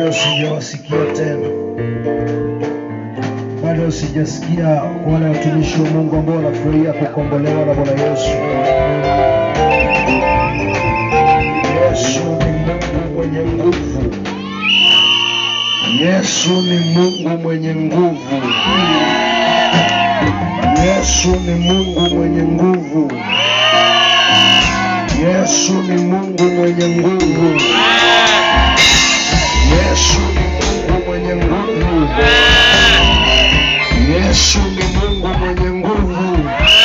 bado sijawasikia tena, bado sijasikia wale watumishi wa Mungu ambao wanafurahia kukombolewa na Bwana Yesu. Yesu ni Mungu mwenye nguvu. Yesu ni Mungu mwenye nguvu. Yesu ni Mungu mwenye nguvu. Yesu ni Mungu mwenye nguvu. Yesu ni Mungu mwenye nguvu. Yesu ni Mungu mwenye nguvu.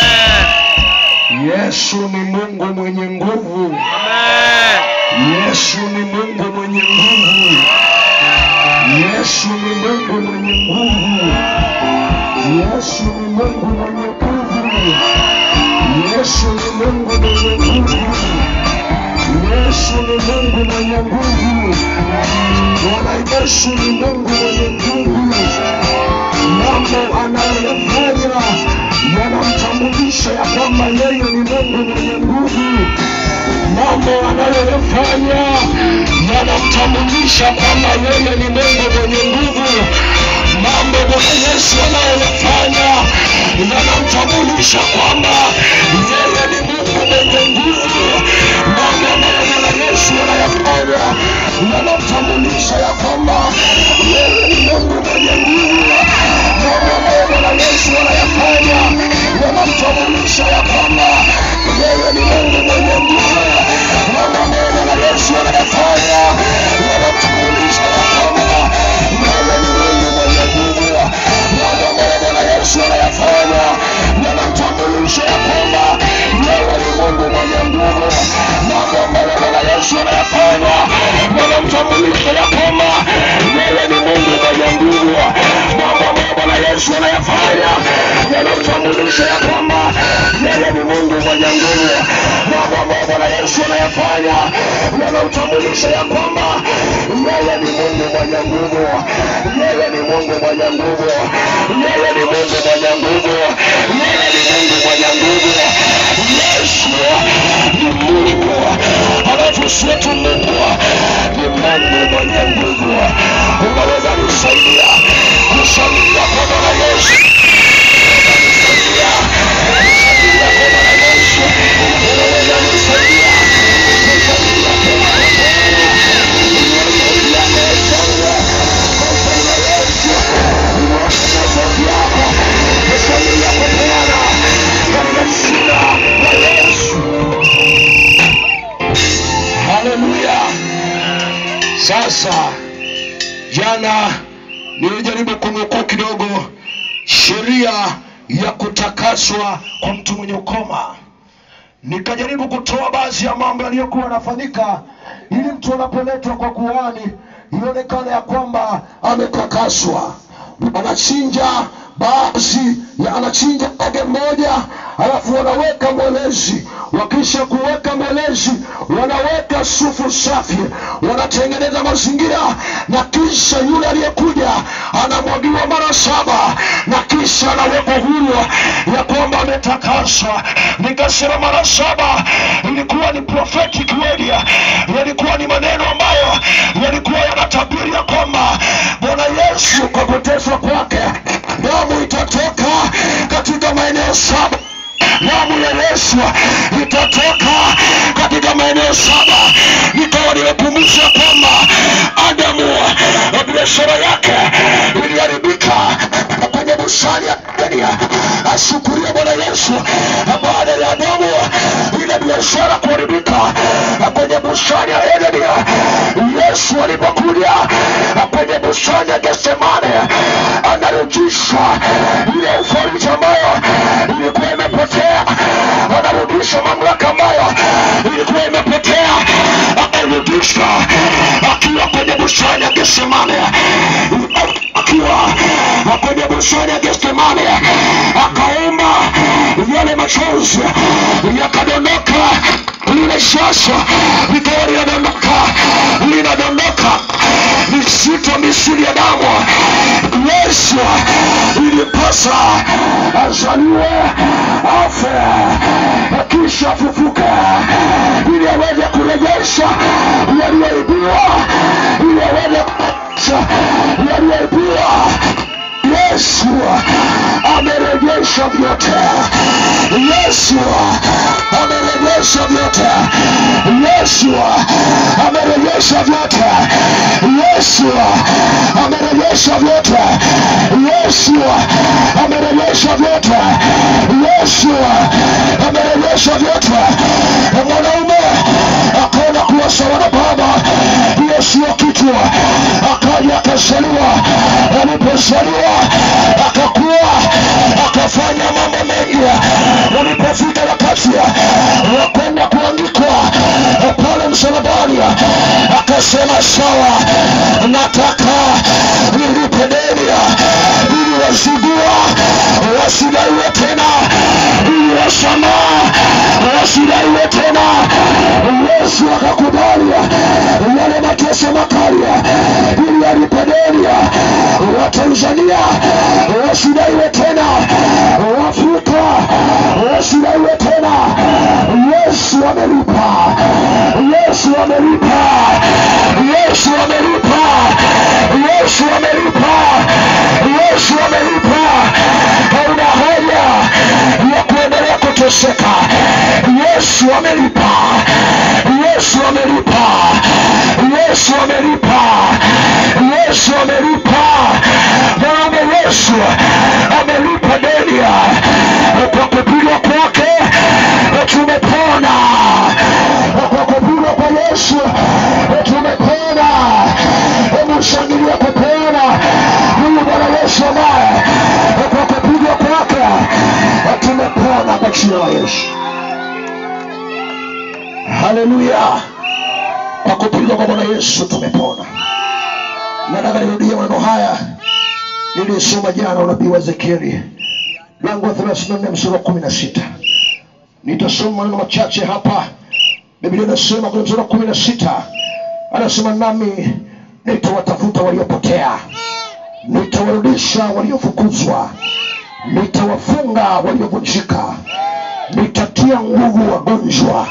Yesu ni Mungu mwenye nguvu. Yesu ni Mungu mwenye nguvu. Yesu ni Mungu mwenye nguvu. Yesu ni Mungu mwenye nguvu. Yesu ni Mungu mwenye nguvu. Yesu ni Mungu mwenye nguvu. Bwana Yesu ni Mungu mwenye nguvu. Mambo anayoyafanya yanamtambulisha ya kwamba yeye ni Mungu mwenye nguvu. Mambo anayoyafanya yanamtambulisha kwamba yeye ni Mungu mwenye nguvu. Mambo Bwana Yesu anayoyafanya yanamtambulisha kwamba yeye ni Mungu mwenye nguvu. Mambo ambayo Bwana Yesu anayafanya yanamtambulisha ya kwamba yeye ni Mungu mwenye nguvu. Mambo ambayo Bwana Yesu anayafanya yanamtambulisha ya kwamba yeye ni Mungu mwenye nguvu. Mambo ambayo Bwana Yesu anayafanya yanamtambulisha ya kwamba yeye ni Mungu mwenye nguvu. Mambo ambayo Bwana Yesu anayafanya yanamtambulisha ya kwamba yeye ni Mungu mwenye nguvu. Mambo ambayo Bwana Yesu anayafanya yanamtambulisha ya kwamba yeye ni Mungu mwenye nguvu. Mambo ambayo Bwana Yesu anayafanya yanamtambulisha ya kwamba yeye ni Mungu mwenye nguvu. Mambo ambayo Bwana Yesu anayafanya yanamtambulisha ya kwamba yeye ni Mungu mwenye nguvu. Yeye ni Mungu mwenye nguvu. Yeye ni Mungu mwenye nguvu. Yeye ni Mungu mwenye nguvu. Yesu ni Mungu, alafu sio tu Mungu, ni Mungu mwenye nguvu. Unaweza kusaidia kushangilia kwa Bwana Yesu. Unaweza kusaidia kushangilia kwa Bwana Yesu. Unaweza kusaidia kushangilia kwa Bwana Yesu. Unasaidia kushangilia kushangilia Yesu. Unaweza sauti yako kushangilia kwa Bwana katika jina la Yesu. Haleluya. Sasa jana nilijaribu kunukuu kidogo sheria ya kutakaswa kwa mtu mwenye ukoma, nikajaribu kutoa baadhi ya mambo yaliyokuwa yanafanyika ili mtu anapoletwa kwa kuhani ionekane ya kwamba ametakaswa. Anachinja baadhi ya anachinja ndege mmoja, alafu wanaweka mwelezi. Wakisha kuweka mwelezi, wanaweka sufu safi, wanatengeneza mazingira, na kisha yule aliyekuja anamwagiwa mara saba, na kisha anawekwa huru ya kwamba ametakaswa. Nikasema mara saba ilikuwa ni prophetic word, yalikuwa ni maneno ambayo yalikuwa yanatabiri ya kwamba Bwana Yesu kwa kuteswa kwake damu itatoka katika maeneo saba damu ya Yesu itatoka katika maeneo saba. Nikawa nimepumzisha kwamba Adamu na biashara yake iliharibika kwenye bustani ya Edeni. Ashukuriwe Bwana Yesu, baada ya Adamu ile biashara kuharibika kwenye bustani ya Edeni, Yesu alipokuja kwenye bustani ya Getsemane anarudisha ile authority ambayo ilikuwa imepotea, anarudisha mamlaka ambayo ilikuwa imepotea, akarudisha akiwa kwenye bustani ya Getsemane, akiwa kwenye bustani ya Getsemane akaomba, yale machozi yakadondoka, lile shasha likawa linadondoka, linadondoka misito misuli ya damu. Yesu ilipasa azaliwe, afe, kisha afufuke, ili aweze kurejesha yaliyoibiwa, ili aweze maisha yaliyoibiwa Yesu amerejesha vyote. Yesu amerejesha vyote. Yesu amerejesha vyote. Yesu amerejesha vyote. Yesu amerejesha vyote. Yesu amerejesha vyote. Mwanaume akaona kuwa sawa na baba, hiyo sio kitu, akaja akazaliwa. Alipozaliwa akakuwa akafanya mambo mengi. Ulipofika wakati wa kwenda kuandikwa pale msalabani, akasema sawa, nataka nilipe deni ili wazigua wasidaiwe tena, ili wasamaha wasidaiwe tena. Yesu akakubali yale mateso makali ili alipe deni Watanzania wasidaiwe tena, Waafrika wasidaiwe tena. Yesu amelipa, Yesu amelipa, Yesu amelipa, Yesu amelipa, Yesu amelipa. Hauna haja ya kuendelea kuteseka. Yesu amelipa, Yesu amelipa, Yesu amelipa, Yesu amelipa. Maana Yesu amelipa deni kwa kupigwa kwake tumepona, kwa kupigwa kwa Yesu tumepona. Hebu shangilia kupona huyu Bwana Yesu ambaye kwa kupigwa kwake tumepona kwa jina la Yesu. Haleluya! Kwa kupigwa kwa Bwana Yesu tumepona. Nataka nirudie maneno haya nilisoma jana, unabii wa Ezekieli mlango wa 34 mstari wa kumi na sita. Nitasoma maneno machache hapa. Biblia inasema kwenye mstari wa kumi na sita anasema, nami nitawatafuta waliopotea, nitawarudisha waliofukuzwa, nitawafunga waliovunjika, nitatia nguvu wagonjwa,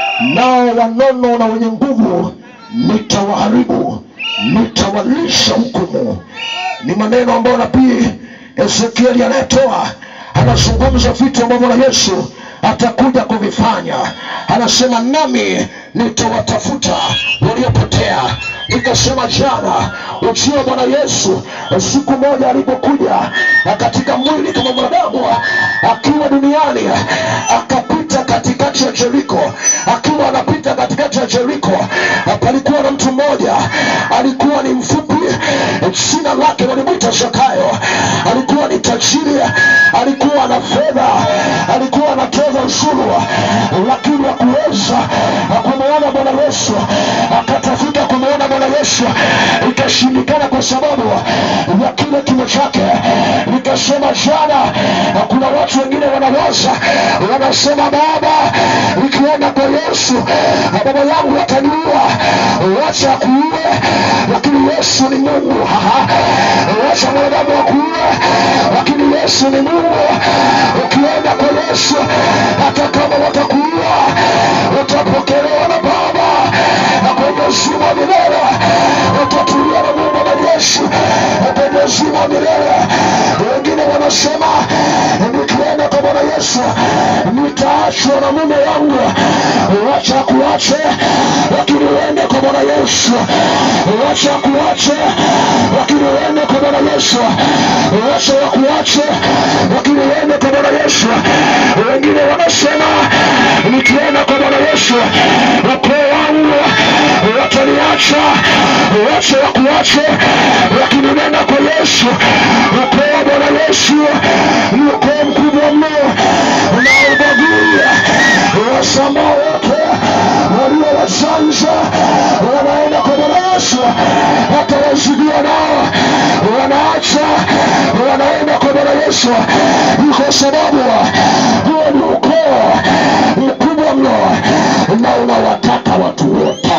nao wanono na wenye nguvu nitawaharibu, nitawalisha hukumu. Ni maneno ambayo nabii Ezekieli anayetoa, anazungumza vitu ambavyo na Yesu atakuja kuvifanya. Anasema nami nitawatafuta waliopotea. Nikasema jana ujio wa Bwana Yesu, siku moja alipokuja katika mwili kama mwanadamu akiwa duniani, akapita katikati ya Jeriko. Akiwa anapita katikati ya Jeriko, palikuwa na mtu mmoja alikuwa ni mfupi, jina lake walimwita Zakayo. Alikuwa ni tajiri, alikuwa na fedha, alikuwa anatoza ushuru, lakini hakuweza kumwona Bwana Yesu. Akatafuta kumwona Bwana Yesu, ikashindikana kwa sababu ya kile kimo chake. Nikasema jana, kuna watu wengine wanawaza, wanasema Baba, nikienda kwa Yesu baba yangu ataniua, wacha akuue, lakini Yesu ni Mungu. Haha. Wacha mwanadamu akuue, lakini Yesu ni Mungu. Ukienda kwa Yesu, hata kama watakuua, utapokelewa na Baba kwenye uzima wa milele, utatulia na Mungu na Yesu kwenye uzima wa milele. Wengine wanasema nikienda kwa Bwana Yesu nitaachwa na mume wangu, wacha kuache, lakini uende kwa Bwana Yesu. Wacha kuache, lakini uende kwa Bwana Yesu. Wacha wakuache, lakini uende kwa Bwana Yesu. Wengine wanasema nikienda kwa Bwana Yesu ukoo wangu wataniacha, wacha wakuache, lakini nenda kwa Yesu. Ukoo wa Bwana Yesu ni ukoo mkubwa mno unaobagui wasama wote walio wajanja wanaenda kwa Bwana Yesu, hata wazidiwa nao wanaacha, wanaenda kwa Bwana Yesu, ni kwa sababu huo ni ukoo mkubwa mno na unawataka watu wote.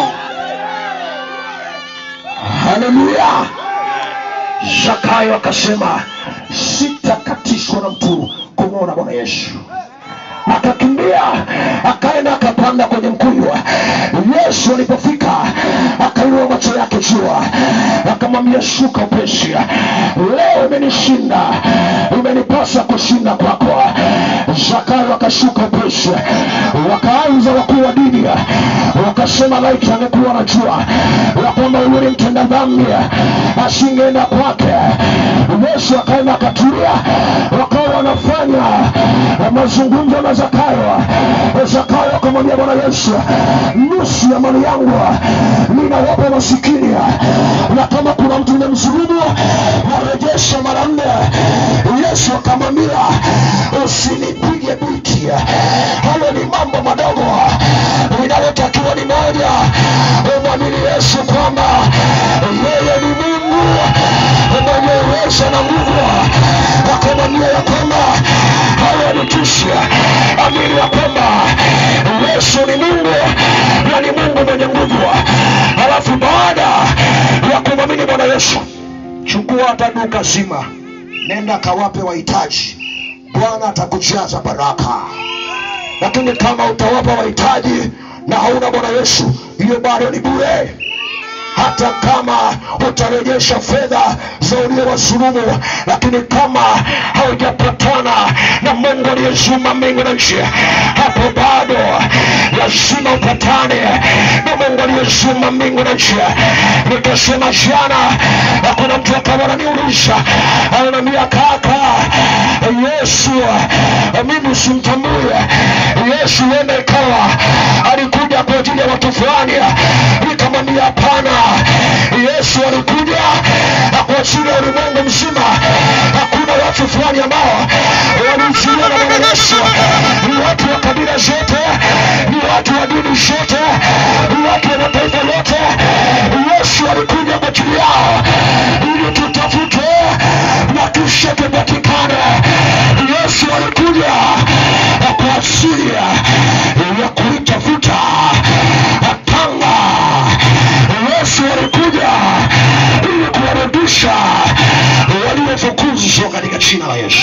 Haleluya! Zakayo akasema sitakatishwa na mtu kumwona Bwana Yesu. Akakimbia akaenda akapanda kwenye mkuyu. Yesu alipofika akainua macho yake jua, akamwambia akamwambia shuka upesi leo imenishinda imenipasa kushinda kwako zakayo akashuka upesi wakaanza wakuu wa dini wakasema laiti angekuwa najua ya kwamba huyu ni mtenda dhambi asingeenda kwake yesu akaenda akatulia wakawa wanafanya mazungumzo na zakayo zakayo akamwambia bwana yesu nusu ya mali yangu ninawapa masikini na kama kuna mtu nimemsulubu narejesha mara nne yesu akamwambia usinipige biti hayo ni mambo madogo linalotakiwa ni moja umwamini yesu kwamba yeye ni mungu mwenye uwezo na nguvu akamwambia ya kwamba hayo nitushi amini ya kwamba yesu ni mungu na ni mungu mwenye nguvu halafu baada ya kumwamini bwana yesu chukua hata duka zima nenda kawape wahitaji bwana atakujaza baraka lakini kama utawapa wahitaji na hauna bwana yesu hiyo bado ni bure hata kama utarejesha fedha za uliowasulumu lakini kama haujapatana na mungu aliyeziumba mbingu na nchi hapo bado lazima upatane na mungu aliyeziumba mbingu na nchi nikasema jana na kuna mtu akawa ananiuliza ananiambia kaka yesu mimi simtambue yesu huenda ikawa alikuja kwa ajili ya watu fulani nikamwambia hapana yesu alikuja kwa ajili ya ulimwengu mzima hakuna watu fulani ambao walizuiwa na bwana yesu ni watu wa kabila zote ni watu wa dini zote ni watu wa mataifa yote yesu alikuja kwa ajili yao ili tutafute na kisha tupatikane yesu alikuja kwa ajili ya kuitafuta tanga yesu alikuja ili kuwarudisha waliofukuzwa katika jina la yesu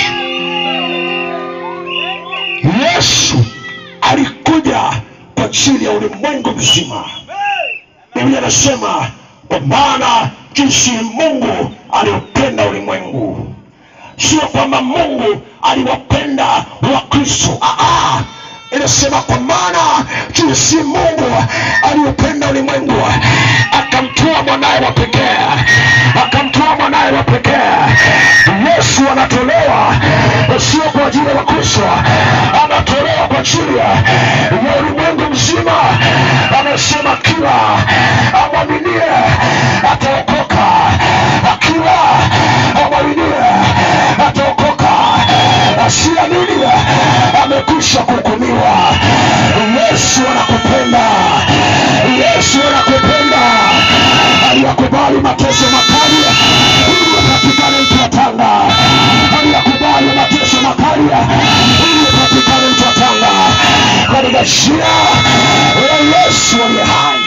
yesu alikuja kwa ajili ya ulimwengu mzima biblia anasema kwa maana jinsi mungu aliupenda ulimwengu sio kwamba mungu aliwapenda wakristo Aa, inasema kwa maana jinsi mungu aliupenda ulimwengu akamtoa mwanaye wa pekee akamtoa mwanaye wa pekee yesu anatolewa sio kwa ajili ya wakristo anatolewa kwa ajili ya ulimwengu mzima anasema kila amwaminie ataokoka kila amwaminie ataokoka asiamini amekwisha kuhukumiwa yesu anakupenda yesu anakupenda aliyakubali mateso makali ili upatikane mtu wa tanga aliyakubali mateso makali ili upatikane mtu wa tanga katika jina la yesu aliye hai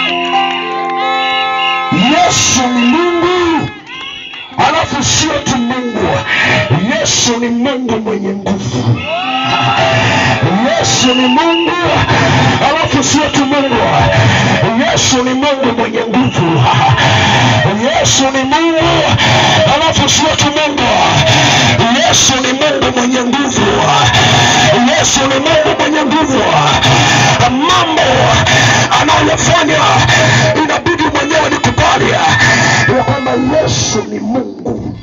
yesu ni mungu alafu sio tu mungu yesu ni mungu mwenye nguvu yesu ni mungu alafu sio tu mungu yesu ni mungu mwenye nguvu yesu ni mungu alafu sio tu mungu yesu ni mungu mwenye nguvu yesu ni mungu mwenye nguvu mambo anayofanya inabidi mwenyewe nikubali ya kwamba yesu ni mungu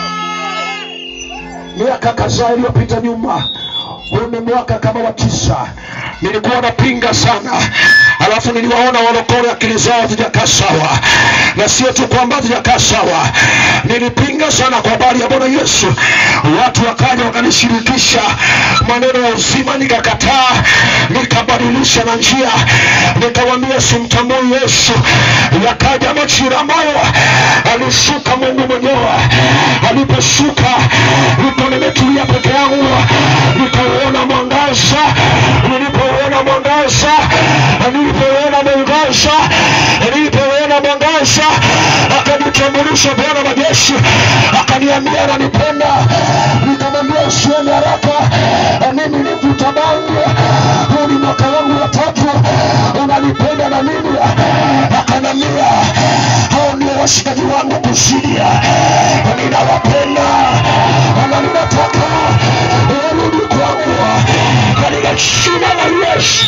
miaka kadhaa iliyopita nyuma huu ni mwaka kama wa tisa nilikuwa napinga sana alafu niliwaona walokole akili zao hazijakaa sawa na sio tu kwamba hazijakaa sawa nilipinga sana kwa habari ya bwana yesu watu wakaja wakanishirikisha maneno ya uzima nikakataa nikabadilisha na njia nikawambia simtambui yesu yakaja majira ambayo alishuka mungu mwenyewe aliposhuka nipo nimetulia peke yangu nikauona mwangaza nilipouona mwangaza nilipouona mwangaza nilipouona mwangaza akanitambulisha bwana majeshi akaniambia ananipenda nikamwambia usiende haraka mimi ni mvuta bangi huu ni mwaka wangu wa tatu unanipenda na mimi akanambia hao ndio washikaji wangu kuzidia ninawapenda na ninataka warudi kwangu katika jina la yesu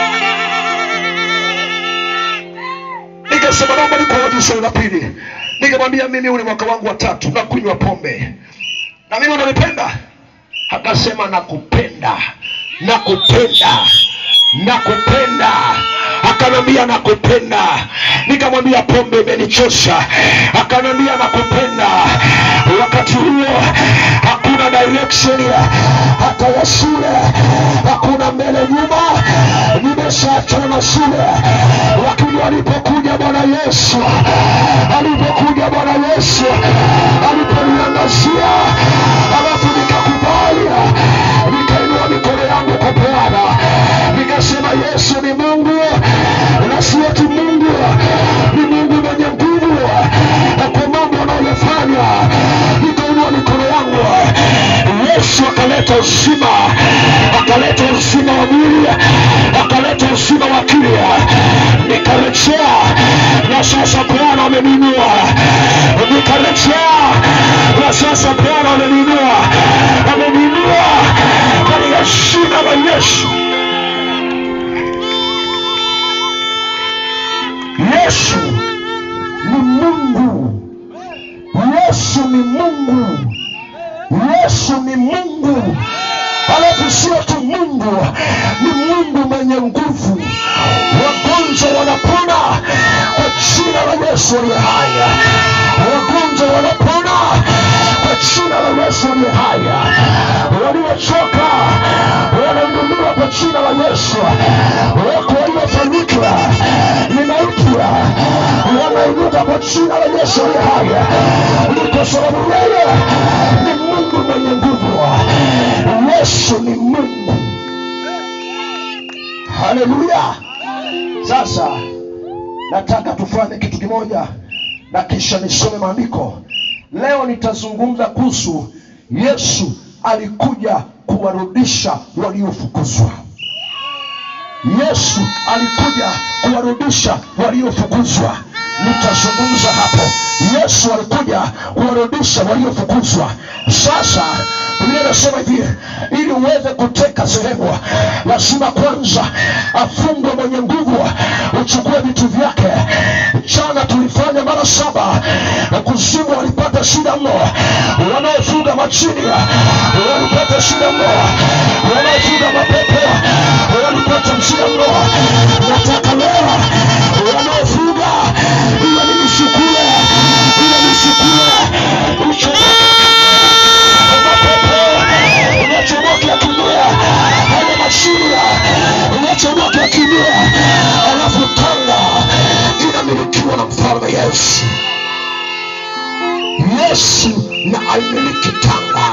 nikasema naomba nikuhoji swali la pili nikamwambia mimi huu ni mwaka wangu wa tatu na kunywa pombe na mimi unanipenda akasema nakupenda nakupenda nakupenda akanambia nakupenda nikamwambia pombe imenichosha akanambia nakupenda wakati huo hakuna direction hata ya shule hakuna mbele nyuma nimeshaachana na shule lakini alipokuja bwana yesu alipokuja bwana yesu aliponiangazia alafu nikakubali nikainua mikono yangu kwa bwana nikasema yesu ni mungu na sio tu mungu ni mungu mwenye nguvu kwa mambo anayofanya nikainua mikono yangu yesu akaleta uzima akaleta uzima wa mwili akaleta uzima wa akili nikarejea na sasa bwana ameninua nikarejea na sasa bwana ameninua ameninua katika jina la yesu yesu ni mungu yesu ni mungu yesu ni mungu alafu sio tu mungu ni mungu mwenye nguvu wagonjwa wanapona kwa jina la yesu aliye haya wagonjwa wanapona kwa jina la yesu aliye haya waliochoka wananunuliwa kwa jina la yesu wako waliofanyika ni mautia wanainuka kwa jina la yesu aliye haya ni kwa sababu yeye ni mungu mwenye nguvu yesu ni mungu haleluya sasa nataka tufanye kitu kimoja na kisha nisome maandiko leo nitazungumza kuhusu yesu alikuja kuwarudisha waliofukuzwa yesu alikuja kuwarudisha waliofukuzwa nitazungumza hapo yesu alikuja kuwarudisha waliofukuzwa sasa biblia inasema hivi ili uweze kuteka sehemu lazima kwanza afungwe mwenye nguvu uchukue vitu vyake jana tulifanya mara saba kuzimu walipata shida mno wanaofuga machini walipata shida mno wanaofuga mapepo walipata shida mno nataka leo wanaofuga iwe ni mishukule iwe ni shukule unachomoka kimbia haya mashina unachomoka kimbia alafu tanga inamilikiwa na mfalme yesu yesu na aimiliki tanga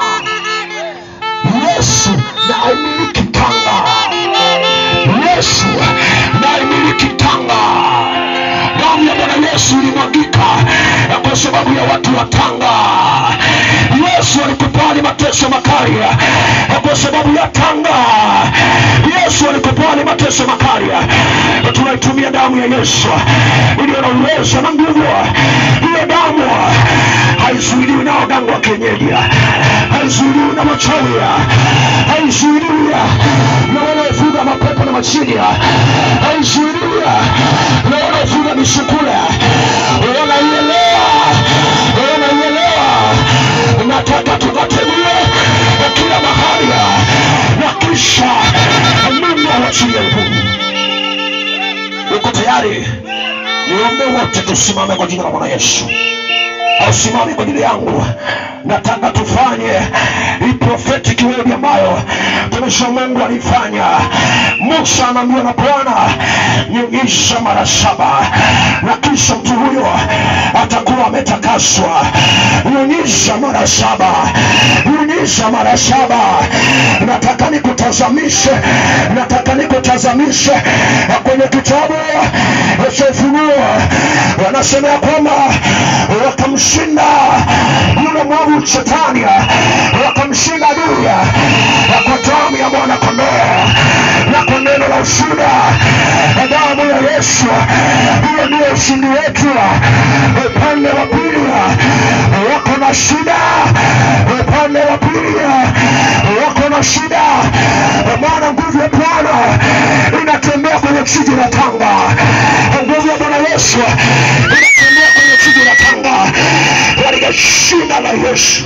yesu na aimiliki tanga yesu na aimiliki tanga damu ya bwana yesu ilimwagika kwa sababu ya watu wa tanga yesu alikubali mateso makali kwa sababu ya tanga yesu alikubali mateso makali tunaitumia damu ya yesu iliyo na uwezo na nguvu hiyo damu haizuiliwi na waganga wa kienyeji haizuiliwi na machawi haizuiliwi na wanaofuga mapepo na machini haizuiliwi na wanaofuga misukule wanaielewa wanaielewa nataka tukatemie kila mahali na kisha mungu awachilie nguvu uko tayari niombe wote tusimame kwa jina la bwana yesu ausimame kwa ajili yangu nataka tufanye hii prophetic word ambayo tumesha mungu alifanya musa anaambiwa na bwana nyunyiza mara saba na kisha mtu huyo atakuwa ametakaswa nyunyiza mara saba nyunyiza mara saba nataka nikutazamishe nataka nikutazamishe kwenye kitabu cha ufunuo wanasema ya kwamba wakamshinda yule mwovu shetani wakamshinda adui kwa damu ya mwana kondoo na kwa neno la shida. Damu ya Yesu, hiyo ndio ushindi wetu. Upande wa pili wako na shida, upande wa pili wako na shida, maana nguvu ya Bwana inatembea kwenye jiji la Tanga. Nguvu ya Bwana Yesu inatembea kwenye jiji la Tanga katika jina la Yesu.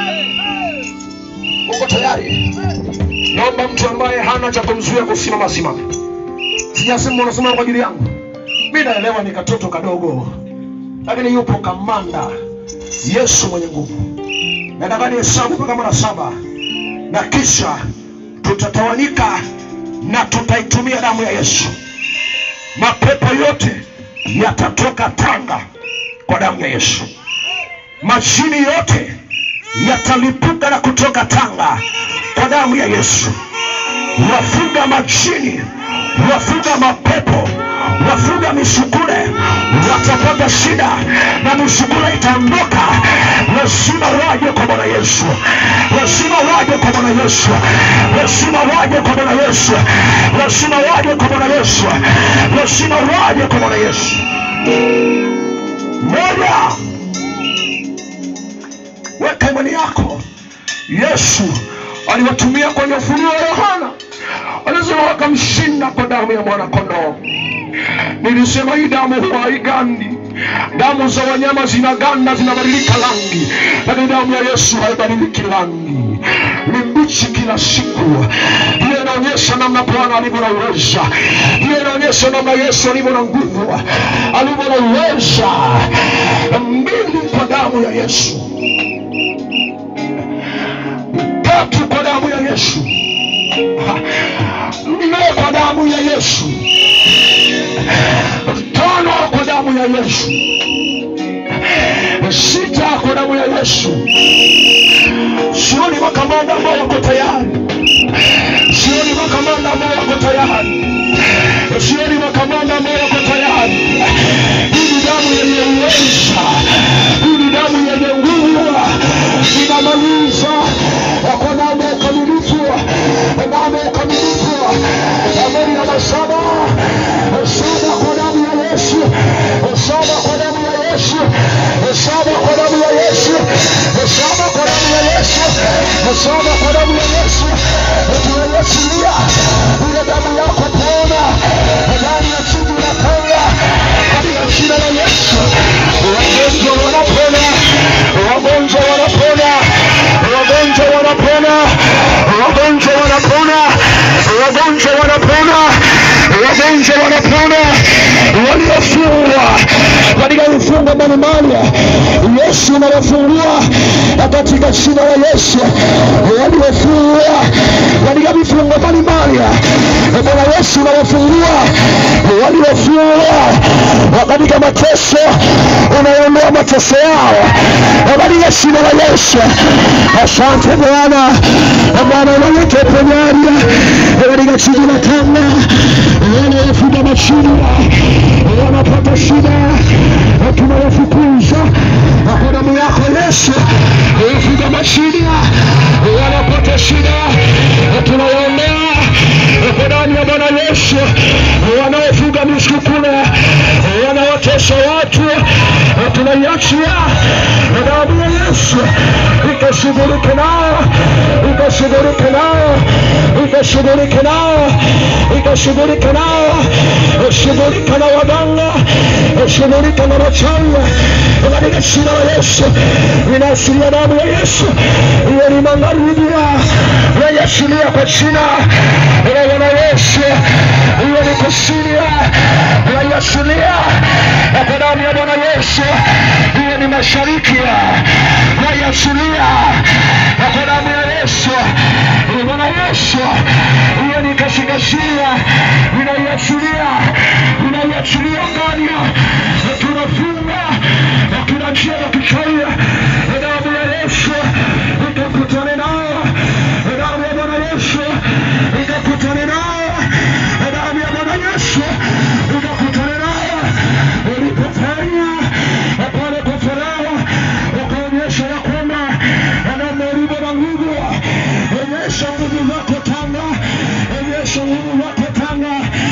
Uko tayari? Naomba mtu ambaye hana cha kumzuia kusimama simame. Sijasema unasimama kwa ajili yangu. Mimi naelewa ni katoto kadogo, lakini yupo kamanda Yesu mwenye nguvu. Nataka nihesabu mpaka mara saba na kisha tutatawanyika na tutaitumia damu ya Yesu. Mapepo yote yatatoka Tanga kwa damu ya Yesu. Majini yote yatalipuka na kutoka Tanga kwa damu ya Yesu. Wafuga majini, wafuga mapepo, wafuga misukule watapata shida na misukule itaondoka. Lazima waje kwa Bwana Yesu, lazima waje kwa Bwana Yesu, lazima waje kwa Bwana Yesu, lazima waje kwa Bwana Yesu, lazima waje kwa Bwana Yesu. Moja, weka imani yako. Yesu aliwatumia kwenye ufunuo wa Yohana, alisema wakamshinda kwa damu ya mwana kondoo. Nilisema hii damu huwa haigandi. Damu za wanyama zinaganda, zinabadilika rangi, lakini damu ya Yesu haibadiliki rangi, ni mbichi kila siku. Hiyo inaonyesha namna Bwana alivyo na uweza. Hiyo inaonyesha namna Yesu alivyo na nguvu, alivyo na uweza. Mbili kwa damu ya Yesu, tatu kwa damu ya Yesu, nne kwa damu ya Yesu, tano kwa damu ya Yesu, sita kwa damu ya Yesu. Sioni makamanda ambao wako tayari, sioni makamanda ambao wako tayari, sioni makamanda ambao wako tayari. Hii ni damu yenye uweza, hii ni damu yenye nguvu, inamaliza kwa damu ya ukamilifu, damu ya ukamilifu, amani ya masaba, saba kwa damu ya Yesu, saba kwa damu ya Yesu, saba kwa damu ya Yesu, saba kwa damu ya Yesu, saba kwa damu ya Yesu, tunaiachilia ile damu yako pona ndani ya chungu la Tanga katika jina la Yesu. Wagonjwa wanapona, wagonjwa wanapona, wagonjwa wanapona, wagonjwa wanapona, wagonjwa wanapona, wagonjwa wanapona, waliofungwa katika vifungo mbalimbali, Yesu anawafungua katika jina la Yesu. Waliofungwa katika vifungo mbalimbali, Bwana Yesu anawafungua waliofungwa katika mateso, unaondoa mateso yao katika jina la Yesu. Asante Bwana, Bwana unaleta uponyaji katika jiji la Tanga, wanaofuga machini wanapata shida, tunawafukuza kwa damu yako Yesu. Wafuga machini wanapata shida, tunawaondoa kwa damu ya Bwana Yesu. Wanaofuga misukule wanaotesa watu, tunaiachia damu ya Yesu ikashughulike nao, ikashughulike nao, ikashughulike nao, ikashughulike nao, shughulika na waganga, shughulika na wachawi katika jina la Yesu. Inaashiria damu ya Yesu, hiyo ni magharibi, naiashiria kwa jina la Bwana Yesu, hiyo ni kusini, naiashiria kwa damu ya Bwana Yesu, hiyo ni mashariki, naiashiria kwa damu ya Yesu, ya Bwana Yesu, hiyo ni kaskazini, ninaiachilia, ninaiachilia ndani, tunafunga kila njia ya kichawi, damu ya Yesu ikakutane nao, damu ya Bwana Yesu ikakutane nao, damu ya Bwana Yesu ikakutane nao, ulipofanya pale kwa Farao ukaonyesha ya kwamba namna ulivyo na nguvu, onyesha nguvu zako Tanga, onyesha nguvu zako Tanga,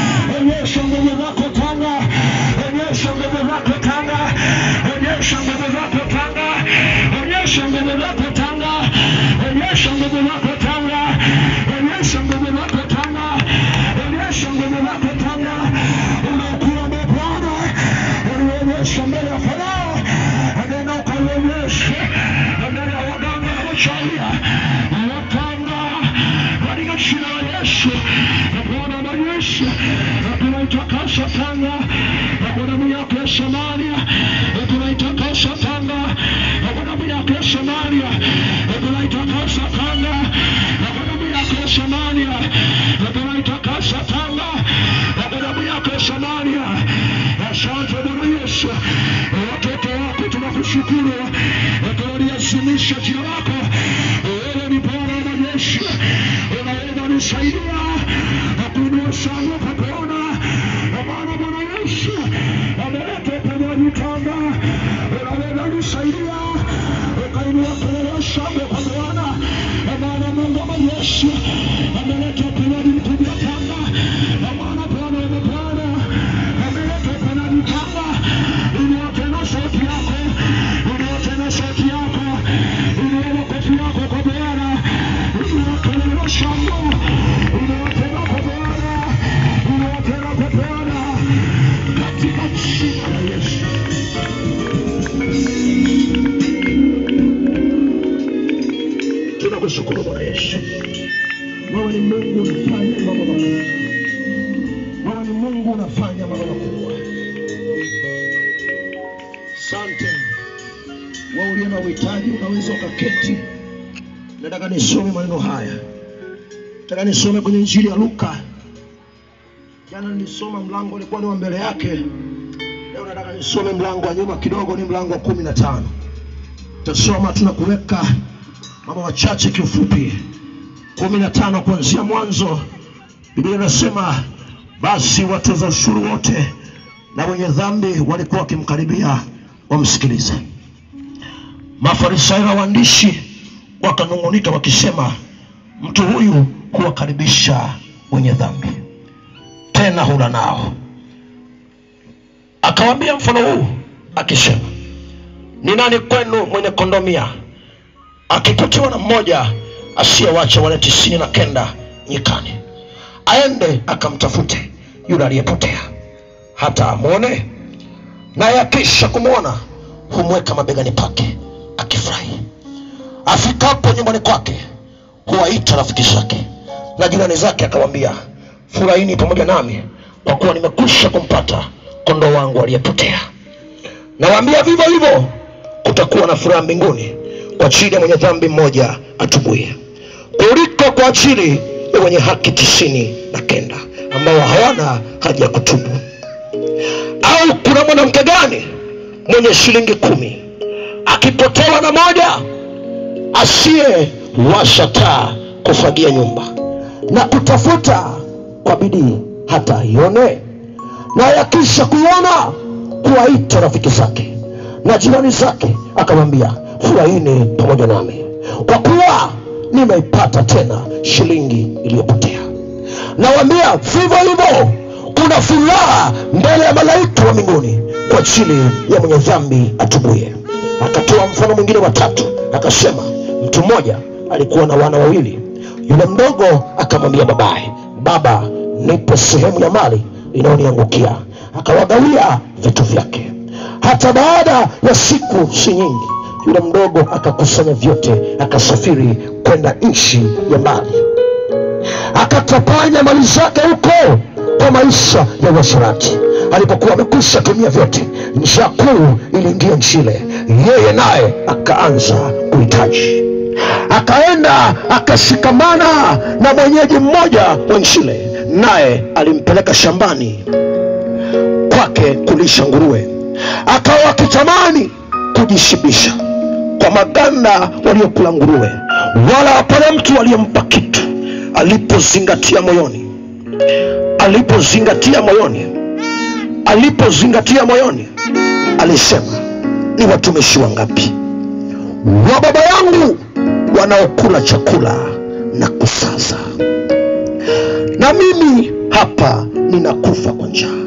Yesu, mbele ya waganga na wachawi, wapanga katika jina la Yesu, Bwana majeshi, tunaitakasa tanga kwa damu yako ya Samaria, tunaitakasa tanga kwa damu yako ya Samaria, tunaitakasa tanga kwa damu yako ya Samaria, tunaitakasa tanga kwa damu yako ya Samaria. Asante Bwana Yesu, watoto wako tunakushukuru, tunaliazimisha jina lako. Wewe ni Bwana wa majeshi, unaweza nisaidia na kuinua shangwe kwa kuona maana Bwana Yesu ameleta uponyaji tanga, unaweza nisaidia ukainua kelele shangwe kwa Bwana, maana Mungu wa majeshi ameleta uponyaji mkubwa tanga, maana Bwana wa mabwana ameleta uponyaji tanga. Inua tena sauti yako, inua tena sauti yako, inua makofi yako kwa Bwana, inua kelele shangwe, inua tena kwa Bwana, inua tena kwa Bwana, katika jina la Yesu. Tunakushukuru Bwana Yesu, wewe ni Mungu unafanya mambo makubwa, wewe ni Mungu unafanya mambo makubwa. Asante. Wewe uliye na uhitaji unaweza ukaketi. Nataka nisome maneno haya, nataka nisome kwenye Injili ya Luka. Jana nilisoma mlango ulikuwa ni wa mbele yake, leo nataka nisome mlango wa nyuma kidogo, ni mlango wa kumi na tano. Tasoma tunakuweka mambo machache kiufupi. kumi na tano kuanzia mwanzo, Biblia inasema basi watoza ushuru wote na wenye dhambi walikuwa wakimkaribia wamsikilize. Mafarisayo na waandishi wakanung'unika wakisema, mtu huyu huwakaribisha wenye dhambi, tena hula nao. Akawaambia mfano huu akisema, ni nani kwenu mwenye kondoo mia akipotewa na mmoja asiyewacha wale tisini na kenda nyikani, aende akamtafute yule aliyepotea hata amwone, naye akisha kumwona humweka mabegani pake akifurahi. Afikapo nyumbani kwake huwaita rafiki zake na jirani zake, akamwambia, furahini pamoja nami, kwa kuwa nimekwisha kumpata kondoo wangu aliyepotea. Nawaambia vivyo hivyo kutakuwa na furaha mbinguni kwa ajili ya mwenye dhambi mmoja atubuye kuliko kwa ajili ya wenye haki tisini na kenda ambao hawana haja ya kutubu. Au kuna mwanamke gani mwenye shilingi kumi akipotewa na moja asiyewasha taa kufagia nyumba na kutafuta kwa bidii hata aione, naye akisha kuiona kuwaita rafiki zake na jirani zake, akamwambia furahini pamoja nami, kwa kuwa nimeipata tena shilingi iliyopotea. Nawaambia vivyo hivyo kuna furaha mbele ya malaika wa mbinguni kwa ajili ya mwenye dhambi atubuye. Akatoa mfano mwingine wa tatu, akasema, mtu mmoja alikuwa na wana wawili. Yule mdogo akamwambia babaye, baba, nipe sehemu ya mali inayoniangukia. Akawagawia vitu vyake. Hata baada ya siku si nyingi, yule mdogo akakusanya vyote, akasafiri kwenda nchi ya mbali akatapanya mali zake huko kwa maisha ya uasherati. Alipokuwa amekwisha tumia vyote, njaa kuu iliingia nchi ile, yeye naye akaanza kuhitaji. Akaenda akashikamana na mwenyeji mmoja wa nchi ile, naye alimpeleka shambani kwake kulisha nguruwe. Akawa akitamani kujishibisha kwa maganda waliokula nguruwe, wala hapana mtu aliyempa kitu. Alipozingatia moyoni, alipozingatia moyoni, alipozingatia moyoni, alisema ni watumishi wangapi wa baba yangu wanaokula chakula na kusaza, na mimi hapa ninakufa kwa njaa.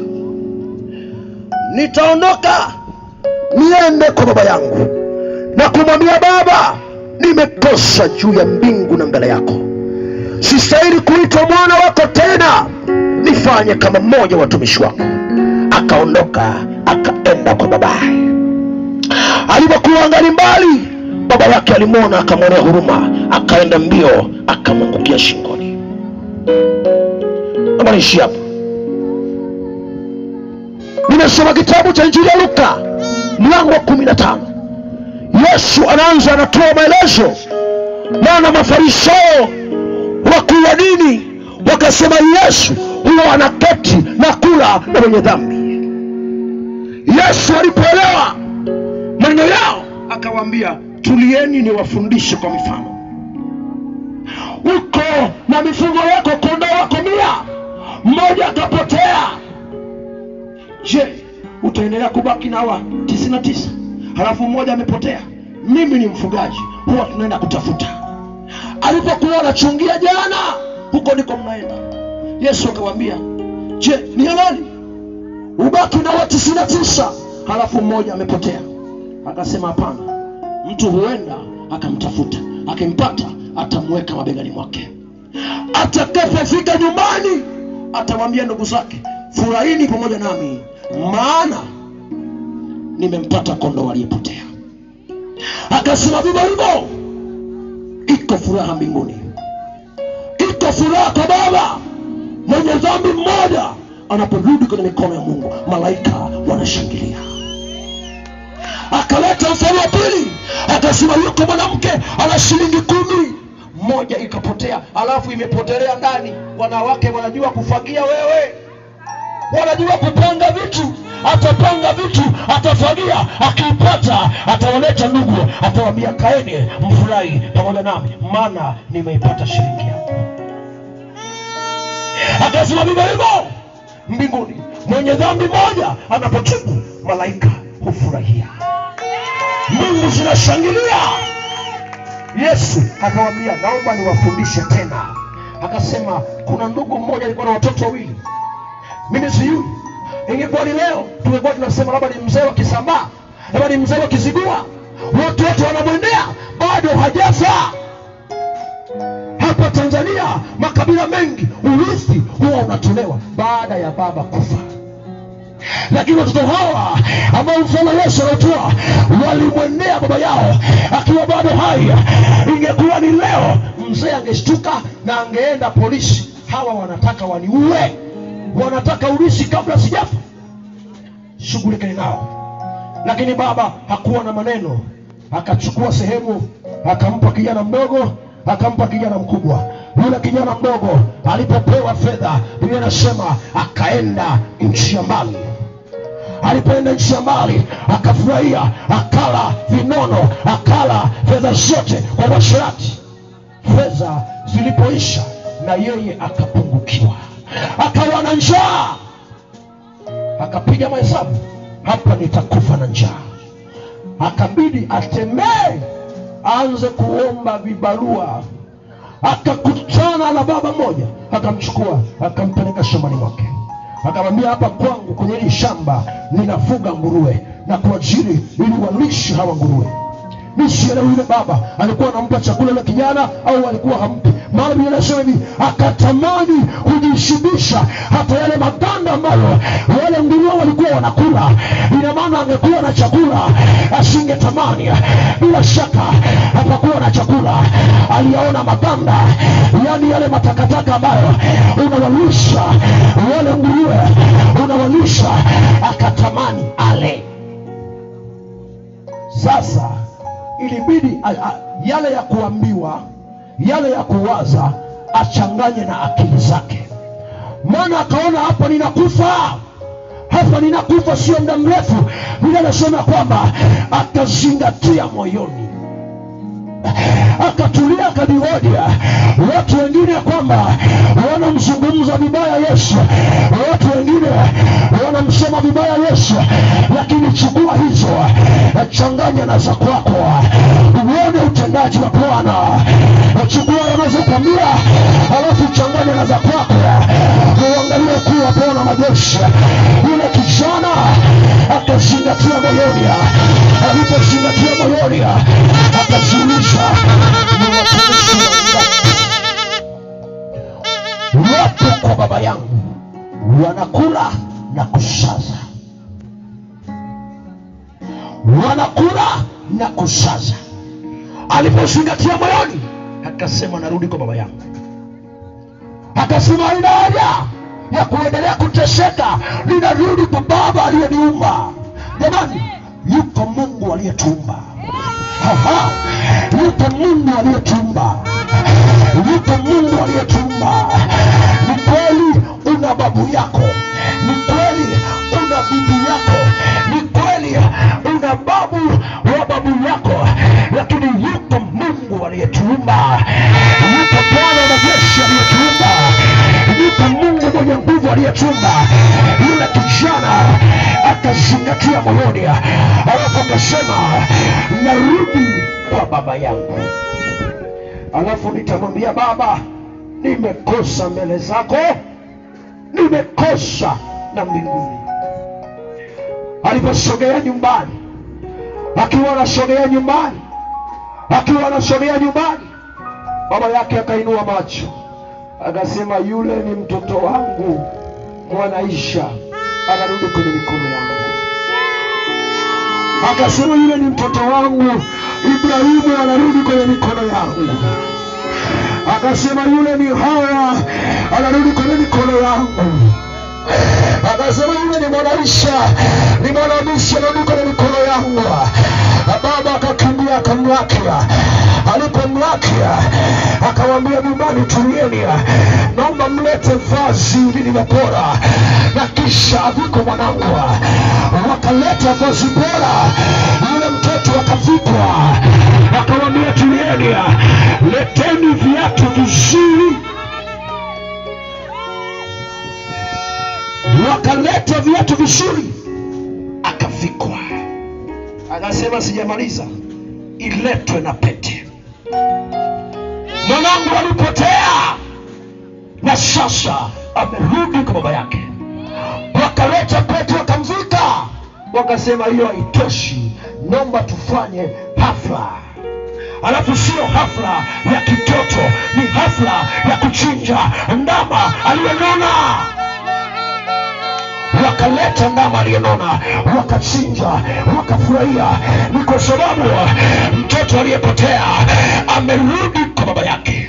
Nitaondoka niende kwa baba yangu na kumwambia Baba, nimekosa juu ya mbingu na mbele yako, sistahili kuitwa mwana wako tena, nifanye kama mmoja wa watumishi wako. Akaondoka akaenda kwa babaye. alipokuwa angali mbali baba yake alimwona akamwonea huruma akaenda mbio akamwangukia shingoni naomba niishi hapo nimesoma kitabu cha injili ya luka mlango wa kumi na tano yesu anaanza anatoa maelezo maana mafarisayo wakuu wa dini wakasema yesu huwa anaketi na kula na wenye dhambi yesu alipoelewa maneno yao akawaambia tulieni niwafundishe kwa mifano uko na mifugo yako kondoo wako mia mmoja akapotea je utaendelea kubaki na hawa tisini na tisa halafu mmoja amepotea mimi ni mfugaji huwa tunaenda kutafuta alipokuwa anachungia jana huko ndiko mnaenda yesu akawambia je ni halali ubaki na wa tisini na tisa halafu mmoja amepotea akasema hapana mtu huenda akamtafuta akimpata atamweka mabegani mwake atakapofika nyumbani atamwambia ndugu zake furahini pamoja nami maana nimempata kondoo aliyepotea akasema vivyo hivyo iko furaha mbinguni iko furaha kwa baba mwenye dhambi mmoja anaporudi kwenye mikono ya mungu malaika wanashangilia akaleta mfano wa pili akasema yuko mwanamke ana shilingi kumi moja ikapotea alafu imepotelea ndani wanawake wanajua kufagia wewe wanajua kupanga vitu atapanga vitu atafagia akiipata atawaleta ndugu atawambia kaeni mfurahi pamoja nami maana nimeipata shilingi yangu akasema vivyo hivyo mbinguni mwenye dhambi moja anapotubu malaika hufurahia mungu zinashangilia yesu akawambia naomba niwafundishe tena akasema kuna ndugu mmoja alikuwa na watoto wawili mimi sijui ingekuwa ni leo tungekuwa tunasema labda ni mzee wa kisambaa labda ni mzee wa kizigua watu wote wanamwendea bado hajafa hapa tanzania makabila mengi urithi huwa unatolewa baada ya baba kufa lakini watoto hawa ambao mfano yesu anatoa walimwendea baba yao akiwa bado hai ingekuwa ni leo mzee angeshtuka na angeenda polisi hawa wanataka waniue wanataka urithi kabla sijafa shughulikani nao lakini baba hakuwa na maneno akachukua sehemu akampa kijana mdogo akampa kijana mkubwa yule kijana mdogo alipopewa fedha biblia inasema akaenda nchi ya mbali alipoenda nchi ya mbali akafurahia akala vinono akala fedha zote kwa masharati fedha zilipoisha na yeye akapungukiwa akawa na njaa akapiga mahesabu hapa nitakufa na njaa akabidi atembee aanze kuomba vibarua akakutana na baba mmoja akamchukua akampeleka shambani mwake akamwambia hapa kwangu kwenye hili shamba ninafuga nguruwe na kuajiri ili walishe hawa nguruwe misielewi yule baba alikuwa anampa chakula yule kijana au alikuwa hampi maana biblia inasema hivi akatamani kujishibisha hata yale maganda ambayo wale nguruwe walikuwa wanakula ina maana angekuwa na chakula asingetamani bila shaka hapakuwa na chakula aliyaona maganda yaani yale matakataka ambayo unawalisha wale nguruwe unawalisha akatamani ale sasa ilibidi a, a, yale ya kuambiwa yale ya kuwaza achanganye na akili zake maana akaona hapa ninakufa hapa ninakufa sio muda mrefu vile anasema kwamba akazingatia moyoni akatulia akajihoja watu wengine kwamba wanamzungumza vibaya yesu watu wengine wanamsema vibaya yesu lakini chukua hizo changanya na za kwako uone utendaji wa bwana chukua yanazokwambia alafu changanya na za kwako uangalie kuwa bwana majeshi yule kijana akazingatia moyoni alipozingatia moyoni akajiuliza ni watumishi wangapi wapo kwa baba yangu wanakula na kusaza wanakula na kusaza alipozingatia moyoni akasema narudi kwa baba yangu akasema haina haja ya kuendelea kuteseka ninarudi kwa baba aliyeniumba jamani yuko mungu aliyetuumba Aha, yupo mungu aliyetuumba yupo mungu aliyetuumba ni kweli una babu yako ni kweli una bibi yako ni kweli una babu wa babu yako lakini yupo mungu aliyetuumba yupo bwana wa majeshi aliyetuumba yupo mungu mwenye nguvu aliyetuumba yule kijana akazingatia moyoni alafu akasema narudi kwa baba yangu alafu nitamwambia baba nimekosa mbele zako nimekosa na mbinguni aliposogea nyumbani akiwa anasogea nyumbani akiwa anasogea nyumbani baba yake akainua macho akasema yule ni mtoto wangu mwanaisha anarudi kwenye mikono yangu akasema yule ni mtoto wangu ibrahimu anarudi kwenye mikono yangu akasema yule ni hawa anarudi kwenye mikono yangu akasema yule ni mwanaisha ni mwanamishi anarudi kwenye mikono yangu baba akakimbia akamlakia alipomlakia akamwambia nyumbani tulieni naomba mlete vazi lililobora na kisha aviko mwanangu wakaleta vazi bora yule mtoto akavikwa akamwambia tulieni leteni viatu vizuri wakaleta viatu vizuri akavikwa akasema sijamaliza iletwe na pete mwanangu alipotea na sasa amerudi kwa baba yake wakaleta pete wakamvika wakasema hiyo haitoshi naomba tufanye hafla alafu sio hafla ya kitoto ni hafla ya kuchinja ndama aliyenona wakaleta ndama aliyenona wakachinja wakafurahia ni kwa sababu mtoto aliyepotea amerudi kwa baba yake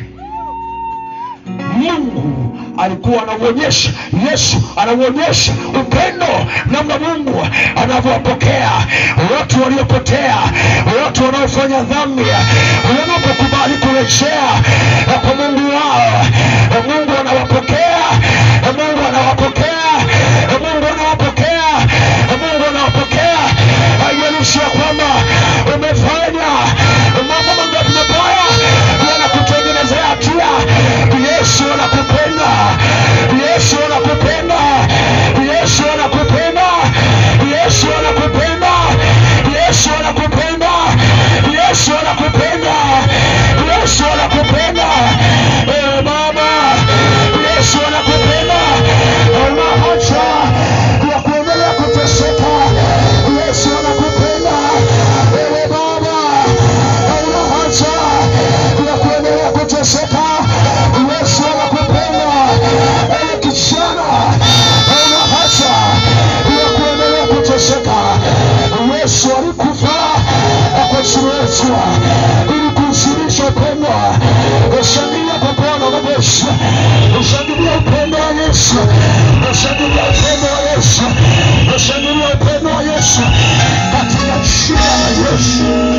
mungu alikuwa anauonyesha yesu anauonyesha upendo namna mungu anavyowapokea watu waliopotea watu wanaofanya dhambi wanapokubali kurejea kwa mungu wao mungu anawapokea mungu anawapokea mungu anawapokea mungu anawapokea haijalishi ya kwamba umefanya mambo mangapi mabaya yanakutengenezea hatia yesu anakupenda yesu anakupenda yesu anakupenda yesu anakupenda yesu anakupenda yesu anakupenda yesu anakupenda Eh, baba yesu anakupenda una haja ya kuendelea kuteseka yesu anakupenda wewe baba hauna haja ya kuendelea kuteseka yesu anakupenda ewe kijana hauna haja ya kuendelea kuteseka yesu alikufa kwa ajili yetu ili kuusirisha upendo ushangilia kwa bwana wa yesu ushangilia upendo wa yesu ushangilia upendo wa yesu ushangilia upendo wa yesu katika jina la yesu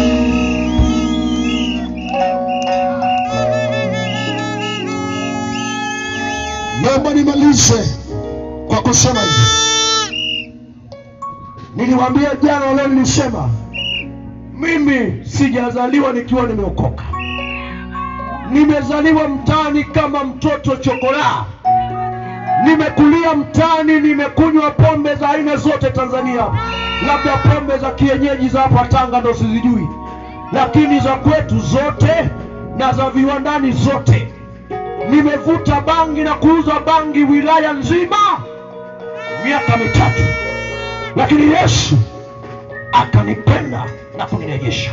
naomba nimalize kwa kusema hivi niliwaambia jana leo nilisema mimi sijazaliwa nikiwa nimeokoka nimezaliwa mtaani kama mtoto chokolaa nimekulia mtaani nimekunywa pombe za aina zote tanzania labda pombe za kienyeji za hapa tanga ndo sizijui lakini za kwetu zote na za viwandani zote nimevuta bangi na kuuza bangi wilaya nzima miaka mitatu lakini yesu akanipenda na kunirejesha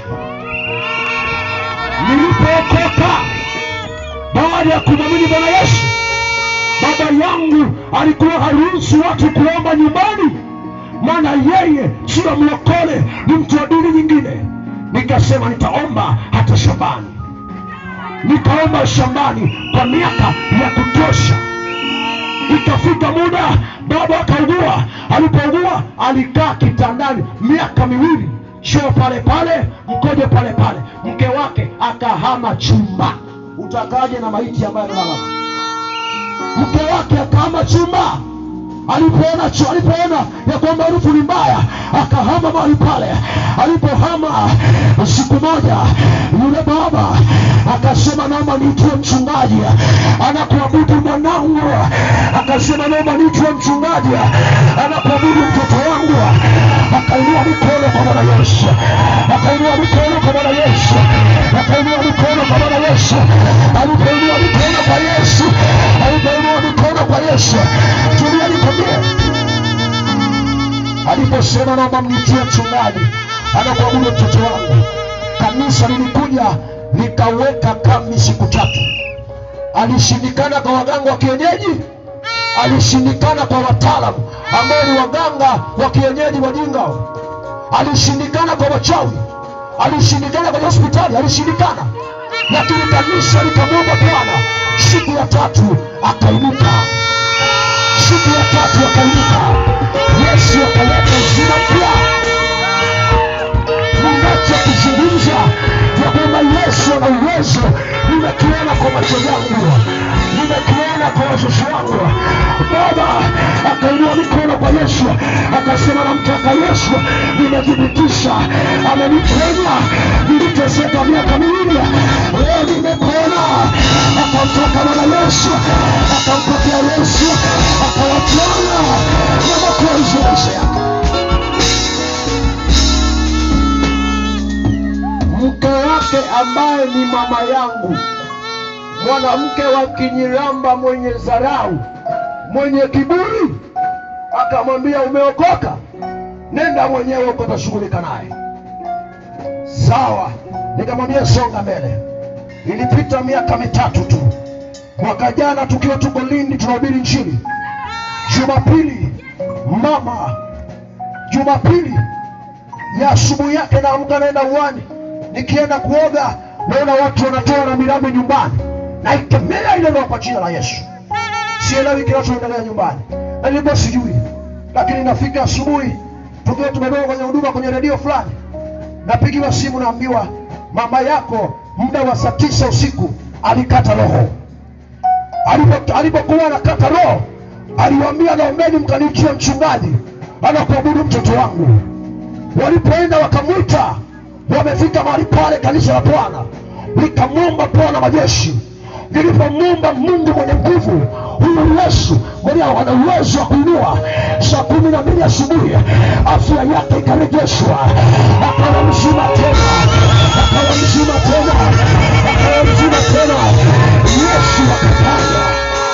nilipookoka baada ya kumwamini bwana yesu baba yangu alikuwa haruhusu watu kuomba nyumbani maana yeye sio mlokole ni mtu wa dini nyingine nikasema nitaomba hata shambani nikaomba shambani kwa miaka ya kutosha ikafika muda baba akaugua alipougua alikaa kitandani miaka miwili choo pale pale mkojo pale pale mke wake akahama chumba utakaje na maiti ambayo amelala mke wake akahama chumba alipoona chu- alipoona ya kwamba harufu ni mbaya akahama mahali pale alipohama siku moja yule baba akasema naomba niitwe mchungaji anakuabudu mwanangu akasema naomba niitwe mchungaji anakuabudu mtoto wangu akainua mikono kwa bwana yesu akainua mikono kwa bwana yesu akainua mikono kwa bwana yesu alipoinua mikono kwa yesu alipoinua mikono kwa yesu tulia nikwambie aliposema naomba mnitie mchungaji anakuabudu mtoto wangu kanisa lilikuja likaweka kambi siku tatu alishindikana kwa waganga wa kienyeji alishindikana kwa wataalamu ambao ni waganga wa kienyeji wajinga alishindikana kwa wachawi alishindikana kwenye hospitali alishindikana lakini kanisa likamwomba bwana siku ya tatu akainuka siku ya tatu akainuka yesu akaleta uzima mpya ninacho kuzungumza ya kwamba yesu ana uwezo nimekiona kwa macho yangu nimekiona kwa wazazi wangu baba akainua mikono kwa yesu akasema namtaka yesu nimethibitisha ameniponya niliteseka miaka miwili leo nimepona akamtaka bwana yesu akampokea yesu akawapona na mapenzi ya maisha yake mke wake ambaye ni mama yangu mwanamke wa kinyiramba mwenye dharau mwenye kiburi akamwambia umeokoka nenda mwenyewe uko utashughulika naye sawa nikamwambia songa mbele ilipita miaka mitatu tu mwaka jana tukiwa tuko lindi tunahubiri nchini jumapili mama jumapili ya asubuhi yake naamka naenda uwani nikienda kuoga naona watu wanatoa na mirambi nyumbani naikemea ile roho kwa jina la yesu sielewi kinachoendelea nyumbani na nilikuwa sijui lakini nafika asubuhi tukiwa tumetoka kwenye huduma kwenye redio fulani napigiwa simu naambiwa mama yako muda wa saa tisa usiku alikata roho Alipo- alipokuwa anakata roho aliwaambia naombeni mkanichie mchungaji anakuabudu mtoto wangu walipoenda wakamwita wamefika mahali pale kanisa la bwana nikamwomba bwana majeshi nilipomwomba mungu mwenye nguvu huyu yesu mwenye ana uwezo wa kuinua saa kumi na mbili asubuhi afya yake ikarejeshwa akawa mzima tena akawa mzima tena akawa mzima tena yesu akafanya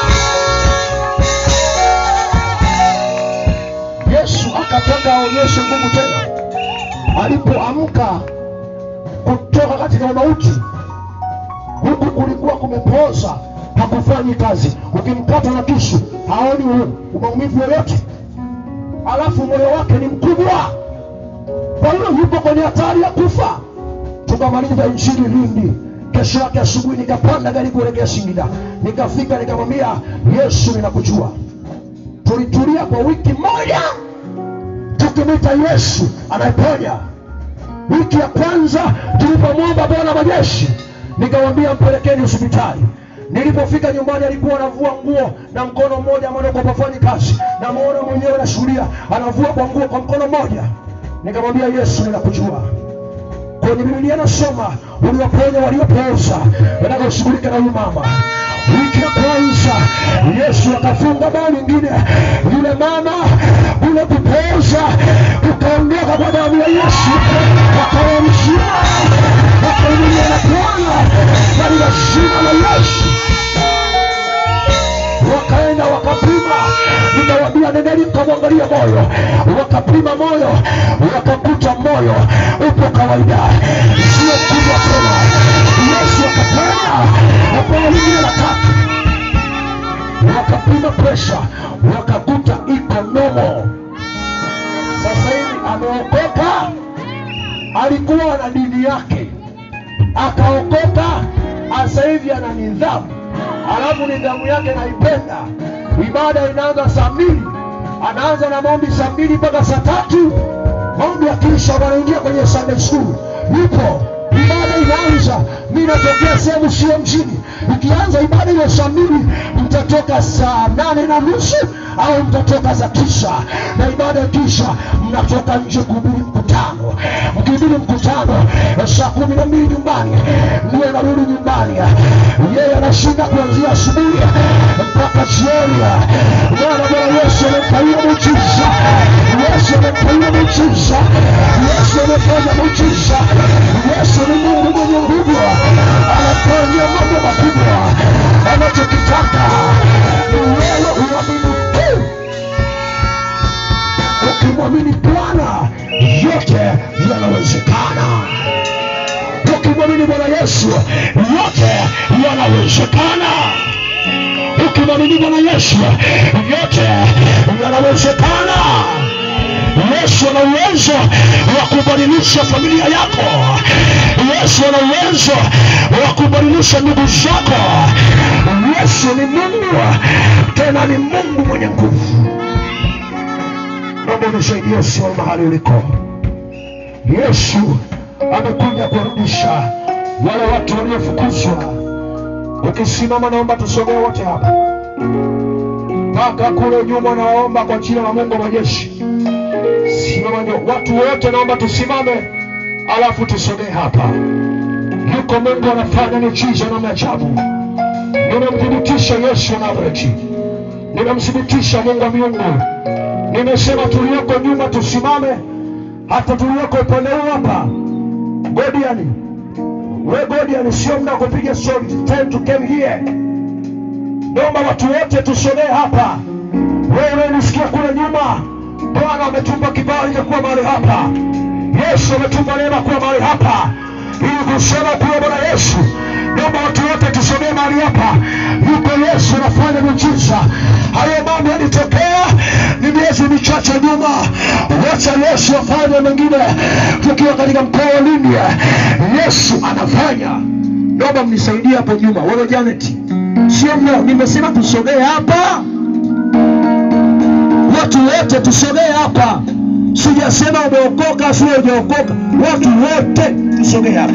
yesu akataka aonyeshe nguvu tena alipoamka kutoka katika mauti huku kulikuwa kumepoza hakufanyi kazi ukimkata na kisu haoni u- maumivu yoyote alafu moyo wake ni mkubwa kwa hiyo yuko kwenye hatari ya kufa tukamaliza injili lindi kesho yake asubuhi nikapanda gari kuelekea singida nikafika nikamwambia yesu ninakujua tulitulia kwa wiki moja tukimwita yesu anayeponya wiki ya kwanza tulipomwomba bwana majeshi nikamwambia mpelekeni hospitali nilipofika nyumbani alikuwa anavua nguo na mkono mmoja ambao kwa pafanyi kazi namwona mwenyewe nashuhudia anavua kwa nguo kwa mkono mmoja nikamwambia yesu ninakujua kwenye bibilia nasoma uliwaponya waliopooza nataka ushughulike na huyu mama wiki ya kwanza yesu akafunga bao lingine yule mama ule kupooza ukaondoka kwa damu ya yesu akawa mzima akainulia na bwana katika jina la yesu wakaenda wakapima nikawambia nendeni mkamwangalia moyo wakapima moyo wakakuta moyo upo kawaida sio kubwa tena yesu akapenda na bao lingine la tatu wakapima presha wakakuta iko nomo sasa hivi ameokoka alikuwa na dini damu yake akaokoka, sasa hivi ana nidhamu, alafu nidhamu yake naipenda. Ibada inaanza saa mbili, anaanza na maombi saa mbili mpaka saa tatu. Maombi akiisha, wanaingia kwenye Sunday school, yupo ibada inaanza. Mi natokea sehemu sio mjini, ikianza ibada hiyo saa mbili, mtatoka saa nane na nusu au mtatoka za tisa, na ibada ikisha, mnatoka nje kuhubiri mkutano. Mkihubiri mkutano saa kumi na mbili nyumbani, ndiye anarudi nyumbani. Yeye anashinda kuanzia asubuhi mpaka jioni. Bwana Bwana Yesu amempa hiyo muujiza, Yesu amempa hiyo muujiza, Yesu amefanya muujiza. Yesu ni Mungu mwenye nguvu, anafanya mambo makubwa. Anachokitaka ni wewe uamini tu. Ukimwamini Bwana yote yanawezekana. Ukimwamini Bwana Yesu yote yanawezekana. Ukimwamini Bwana Yesu yote yanawezekana. Yesu ana uwezo wa kubadilisha familia yako. Yesu ana uwezo wa kubadilisha ndugu zako. Yesu ni Mungu, tena ni Mungu mwenye nguvu. Naomba unisaidie usimame mahali uliko. Yesu amekuja kurudisha wale watu waliofukuzwa. Ukisimama, naomba tusogee wote hapa mpaka kule nyuma. Naomba kwa jina la Mungu wa majeshi, simama ndio watu wote, naomba tusimame, alafu tusogee hapa. Yuko Mungu anafanya miujiza na maajabu. Ninamthibitisha Yesu wa Nazareti, ninamthibitisha Mungu wa miungu. Nimesema tulioko nyuma tusimame, hata tulioko upande huu hapa. Godiani, we Godiani, sio muda wa kupiga story, time to come here. Naomba watu wote tusogee hapa. Wewe unisikia kule nyuma, Bwana ametupa kibali cha kuwa mahali hapa. Yesu ametupa neema kuwa mahali hapa, ili kusema kuwa Bwana Yesu. Naomba watu wote tusogee mahali hapa. Yuko Yesu anafanya miujiza. Hayo mambo yalitokea ni miezi michache nyuma. Wacha Yesu afanye mengine, tukiwa katika mkoa wa Lindi. Yesu anafanya. Naomba mnisaidie hapo nyuma, wewe Janet, sio mno, nimesema tusogee hapa, watu wote tusogee hapa. Sijasema umeokoka, sio hujaokoka, watu wote tusogee hapa.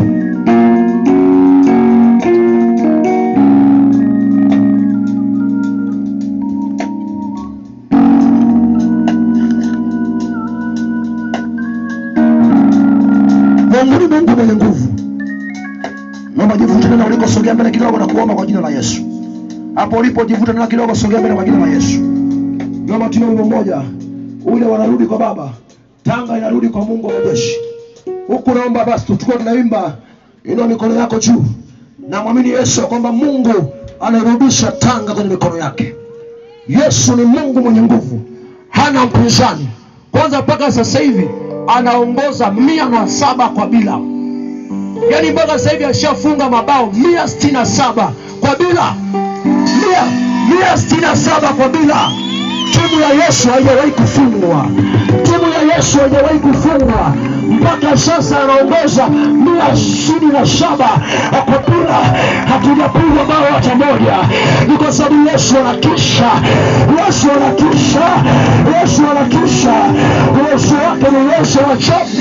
Mungu ni Mungu mwenye nguvu. Naomba jivute tena ulikosogea mbele kidogo na kuomba kwa jina la Yesu. Hapo ulipo jivute tena kidogo, sogea mbele kwa jina la Yesu. Naomba tuwe wimbo mmoja, ule wanarudi kwa Baba, Tanga inarudi kwa Mungu wa majeshi. Huku naomba basi tuchukue tunaimba, inua mikono yako juu, na mwamini Yesu ya kwamba Mungu anairudisha Tanga kwenye mikono yake. Yesu ni Mungu mwenye nguvu, hana mpinzani. Kwanza mpaka sasa hivi anaongoza mia na saba kwa bila, yaani mpaka sasa hivi ashafunga mabao mia sitini na saba kwa bila, mia mia sitini na saba kwa bila. Timu ya Yesu haijawahi kufungwa, timu ya Yesu haijawahi kufungwa mpaka sasa, anaongoza mia ishirini na saba kwa bila, hatujapigwa bao hata moja. Ni kwa sababu Yesu anatisha, Yesu anatisha, Yesu anatisha. Yesu wake ni Yesu wa ajabu.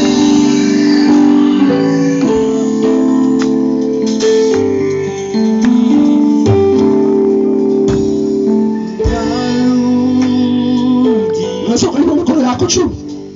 Unaweza kuinua mikono yako juu,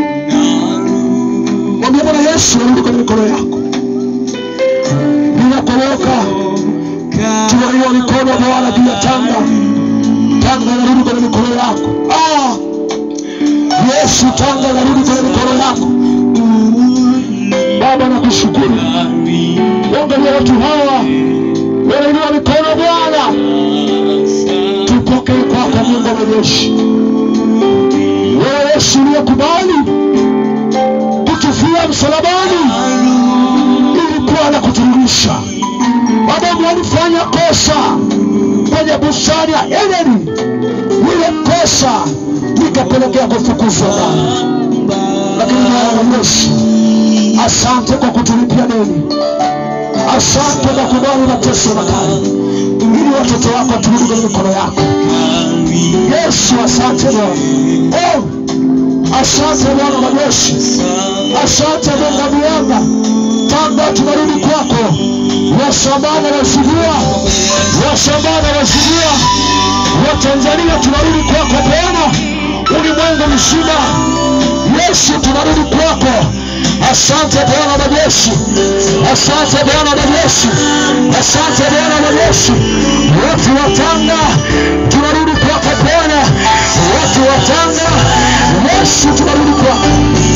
mwambie Bwana Yesu arudi kwenye mikono yako. Ninakoroka, tunainua mikono Bwana juu ya Tanga. Tanga inarudi kwenye mikono yako. Ah, Yesu, Tanga inarudi kwenye mikono yako. Baba, nakushukuru. Angalia watu hawa wanainua mikono Bwana, tupokee kwako Mungu wa majeshi. Wewe Yesu uliyekubali kutufia msalabani ili Bwana kuturudisha. Adamu walifanya kosa kwenye bustani ya Edeni, lile kosa likapelekea kufukuzwa Bwana, lakini Bwana wa Yesu asante kwa kutulipia deni, asante kwa kubali mateso makali, ili watoto wako turudi kwenye mikono yako. Yesu, asante Bwana. Oh, asante Bwana majeshi, asante Mungu wa mianga, Baba, tunarudi kwako. Wasambana wasilia, wasambana wasilia, Watanzania tunarudi kwako Bwana, ulimwengu mzima. Yesu, tunarudi kwako. Asante Bwana majeshi, asante Bwana majeshi, asante Bwana majeshi. Watu wa Tanga tunarudi kwako Bwana, watu wa Tanga, Yesu tunarudi kwako.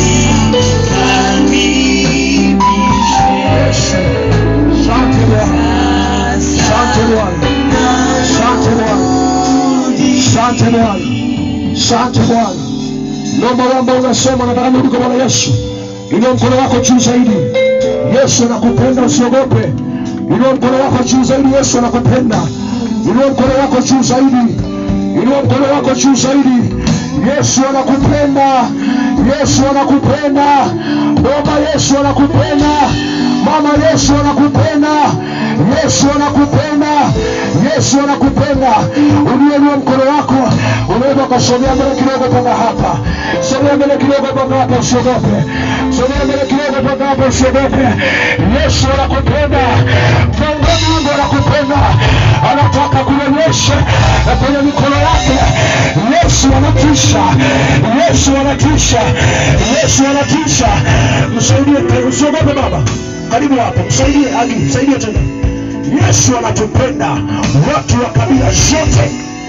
Asante Bwana, asante Bwana, asante Bwana, asante Bwana, asante Bwana. Naomba wamba unasema nataka nirudi kwa Bwana Yesu. Inua mkono wako juu zaidi. Yesu anakupenda usiogope. Inua mkono wako juu zaidi. Yesu anakupenda. Inua mkono wako juu zaidi. Inua mkono wako juu zaidi. Yesu anakupenda. Yesu anakupenda. Baba Yesu anakupenda. Mama Yesu anakupenda. Yesu anakupenda. Yesu anakupenda. Uliinua mkono wako, unaweza ukasogea mbele kidogo mpaka hapa. Sogea mbele kidogo mpaka hapa, usiogope. Sogea mbele kidogo mpaka hapa, usiogope. Yesu anakupenda. Mungu Mungu anakupenda. Anataka kuonyesha kwenye mikono yake. Yesu anatisha. Yesu anatisha. Yesu anatisha. Msaidie, usiogope baba. Karibu hapo, msaidie Agi, msaidie tena. Yesu anatupenda watu wa kabila zote.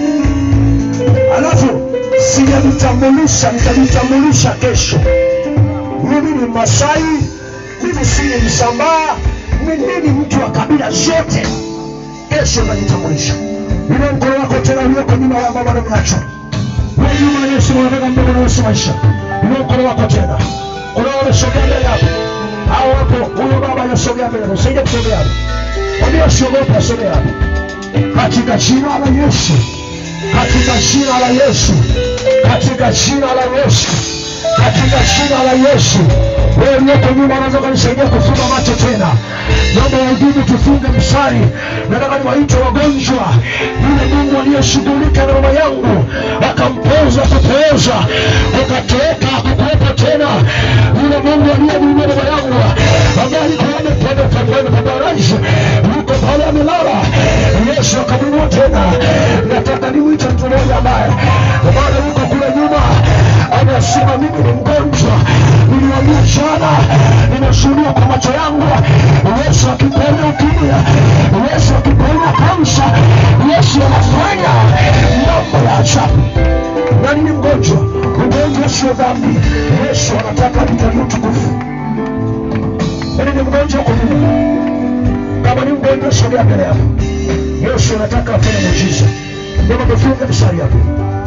Alafu sijajitambulisha, nitajitambulisha kesho. Mimi ni Masai, mimi si ni Msambaa, mimi ni mtu wa kabila zote. Kesho najitambulisha. Ile mkono wako tena ulioko nyuma ya mama na mnacho wewe nyuma ya Yesu, unataka mbele na Yesu maisha. Ile mkono wako tena, kuna wale sogea mbele hapo, hao hapo, huyo baba anasogea mbele, usaidie kusogea hapo. Mwambie usiogope, asogea hapo katika jina la Yesu, katika jina la Yesu, katika jina la Yesu, katika jina la Yesu. Wewe uliyoko nyuma unaweza kunisaidia kufunga macho tena. Naomba wahudumu tufunge mstari. Nataka niwaite wagonjwa, yule Mungu aliyeshughulika na mama yangu akampoza kupooza, ukatoweka hakukuwepo tena. Yule Mungu aliyemuinua mama yangu ambaye alikuwa amependa pembeni pa baraza, yuko pale amelala, Yesu akamwinua tena. Nataka nimwite mtu mmoja ambaye bado yuko kule nyuma, anasema mimi ni mgonjwa, niliwaambia jana, nimeshuhudia kwa macho yangu Yesu akiponya ukimya, Yesu akiponya kansa, Yesu anafanya mambo ya ajabu. Nani ni mgonjwa? Ugonjwa sio dhambi. Yesu anataka atujalie utukufu. Nani ni mgonjwa huko nyuma? Kama ni mgonjwa, sogea mbele hapo. Yesu anataka afanye muujiza. Naomba tufunge mstari hapo.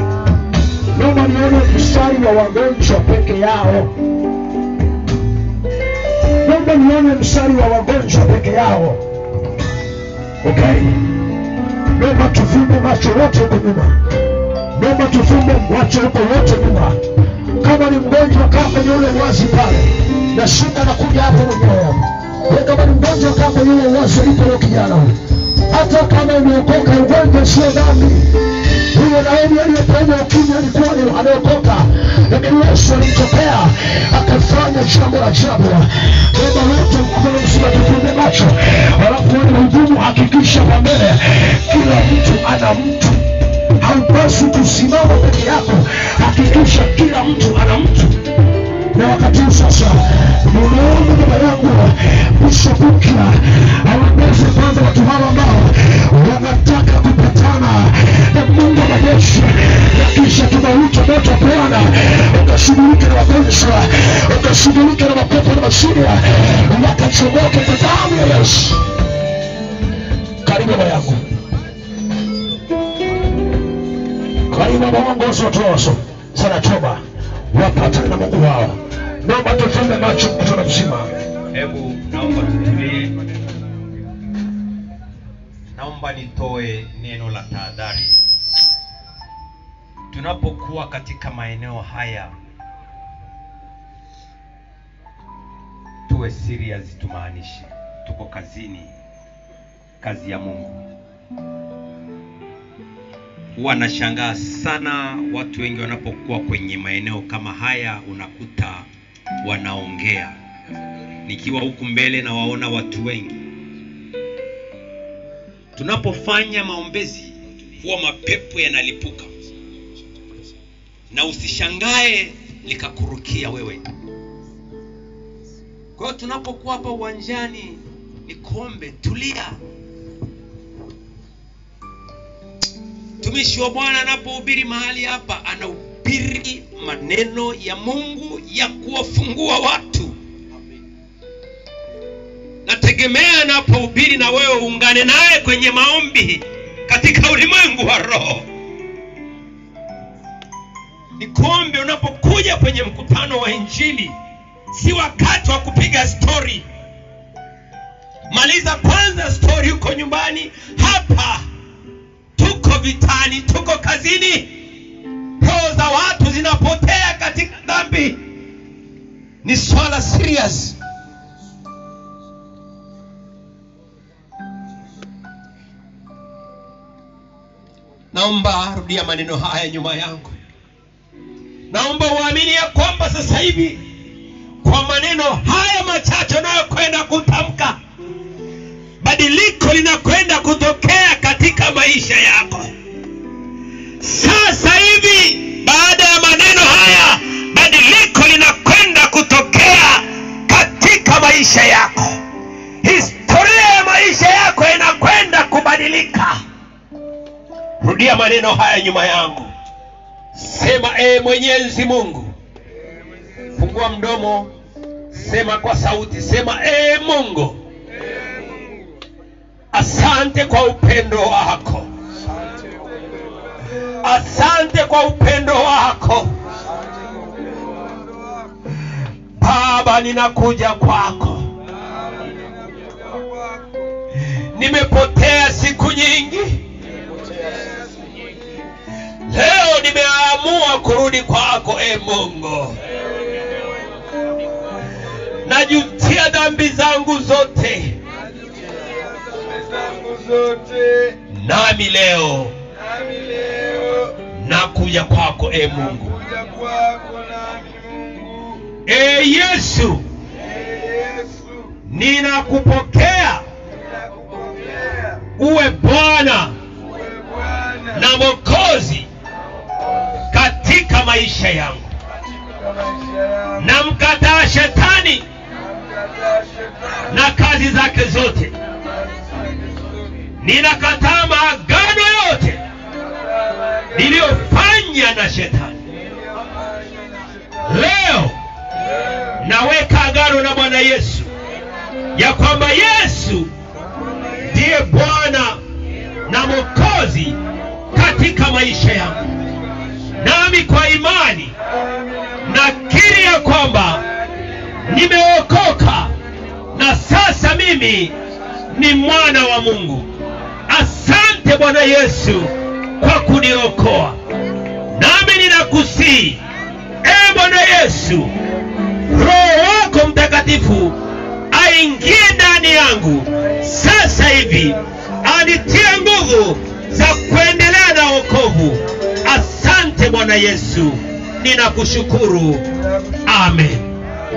Naomba nione mstari wa wagonjwa peke yao. Naomba nione mstari wa wagonjwa peke yao. Okay? Naomba tufumbe macho wote huko nyuma. Naomba tufumbe macho huko wote nyuma. Kama ni mgonjwa, kaa kwenye ule uwazi pale, na shinda nakuja hapo mwenyewe hapo. Wewe kama ni mgonjwa, kaa kwenye ule uwazi ulipo huyo kijana huyo. Hata kama umeokoka, ugonjwa sio dhambi. Huyo Naomi aliyepenya ukimya alikuwa ni ameokoka, lakini Yesu alimtokea akafanya jambo la ajabu. Baba wote mkono mzima, tufumbe macho, alafu wale wahudumu, hakikisha kwa mbele kila mtu ana mtu haupaswi kusimama peke yako, hakikisha kila mtu ana mtu. Na wakati huu sasa, nimeomba baba yangu Bishop Bukya awaongoze kwanza watu hawa ambao wanataka kupatana na Mungu wa majeshi, na kisha tunauita moto wa Bwana ukashughulika na wagonjwa, ukashughulika na mapepo na mashida, wakachomoke kwa damu ya Yesu. Karibu baba yangu. Karibu Baba waongozi watu waso sana toba wapatane na Mungu wao. Naomba tufumbe macho mkutano mzima. Hebu naomba tutulie. Naomba nitoe neno la tahadhari. Tunapokuwa katika maeneo haya, tuwe tuwe serious tumaanishe tuko kazini kazi ya mungu huwa nashangaa sana watu wengi wanapokuwa kwenye maeneo kama haya unakuta wanaongea nikiwa huku mbele na waona watu wengi tunapofanya maombezi huwa mapepo yanalipuka na usishangae likakurukia wewe kwa hiyo tunapokuwa hapa uwanjani ni kombe tulia mtumishi wa bwana anapohubiri mahali hapa anahubiri maneno ya mungu ya kuwafungua watu nategemea anapohubiri na wewe uungane naye kwenye maombi katika ulimwengu wa roho nikombe unapokuja kwenye mkutano wa injili si wakati wa kupiga stori maliza kwanza stori huko nyumbani hapa tuko vitani tuko kazini roho za watu zinapotea katika dhambi ni swala serious naomba rudia maneno haya nyuma yangu naomba uamini ya kwamba sasa hivi kwa maneno haya machache unayokwenda kutamka badiliko linakwenda kutokea katika maisha yako sasa hivi baada ya maneno haya badiliko linakwenda kutokea katika maisha yako historia ya maisha yako inakwenda kubadilika rudia maneno haya nyuma yangu sema ee mwenyezi mungu fungua mdomo sema kwa sauti sema ee mungu asante kwa upendo wako asante kwa upendo wako baba ninakuja kwako nimepotea siku nyingi leo nimeamua kurudi kwako e mungu najutia dhambi zangu zote zangu zote nami leo nami leo nakuja kwako e mungu kuja kwako nami Mungu e yesu Ee Yesu ninakupokea ninakupokea uwe bwana uwe Bwana na mokozi katika maisha yangu katika maisha yangu namkataa shetani namkataa shetani na kazi zake zote na kazi zake zote ninakataa maagano yote nakataa maagano niliyofanya na shetani niliyofanya na shetani leo leo naweka agano na bwana yesu ya kwamba yesu ndiye bwana na mokozi katika maisha yangu nami kwa imani nakiri ya kwamba nimeokoka na sasa mimi ni mwana wa mungu asante bwana yesu kwa kuniokoa nami ninakusii e bwana yesu roho wako mtakatifu aingie ndani yangu sasa hivi anitie nguvu za kuendelea na wokovu asante bwana yesu ninakushukuru amen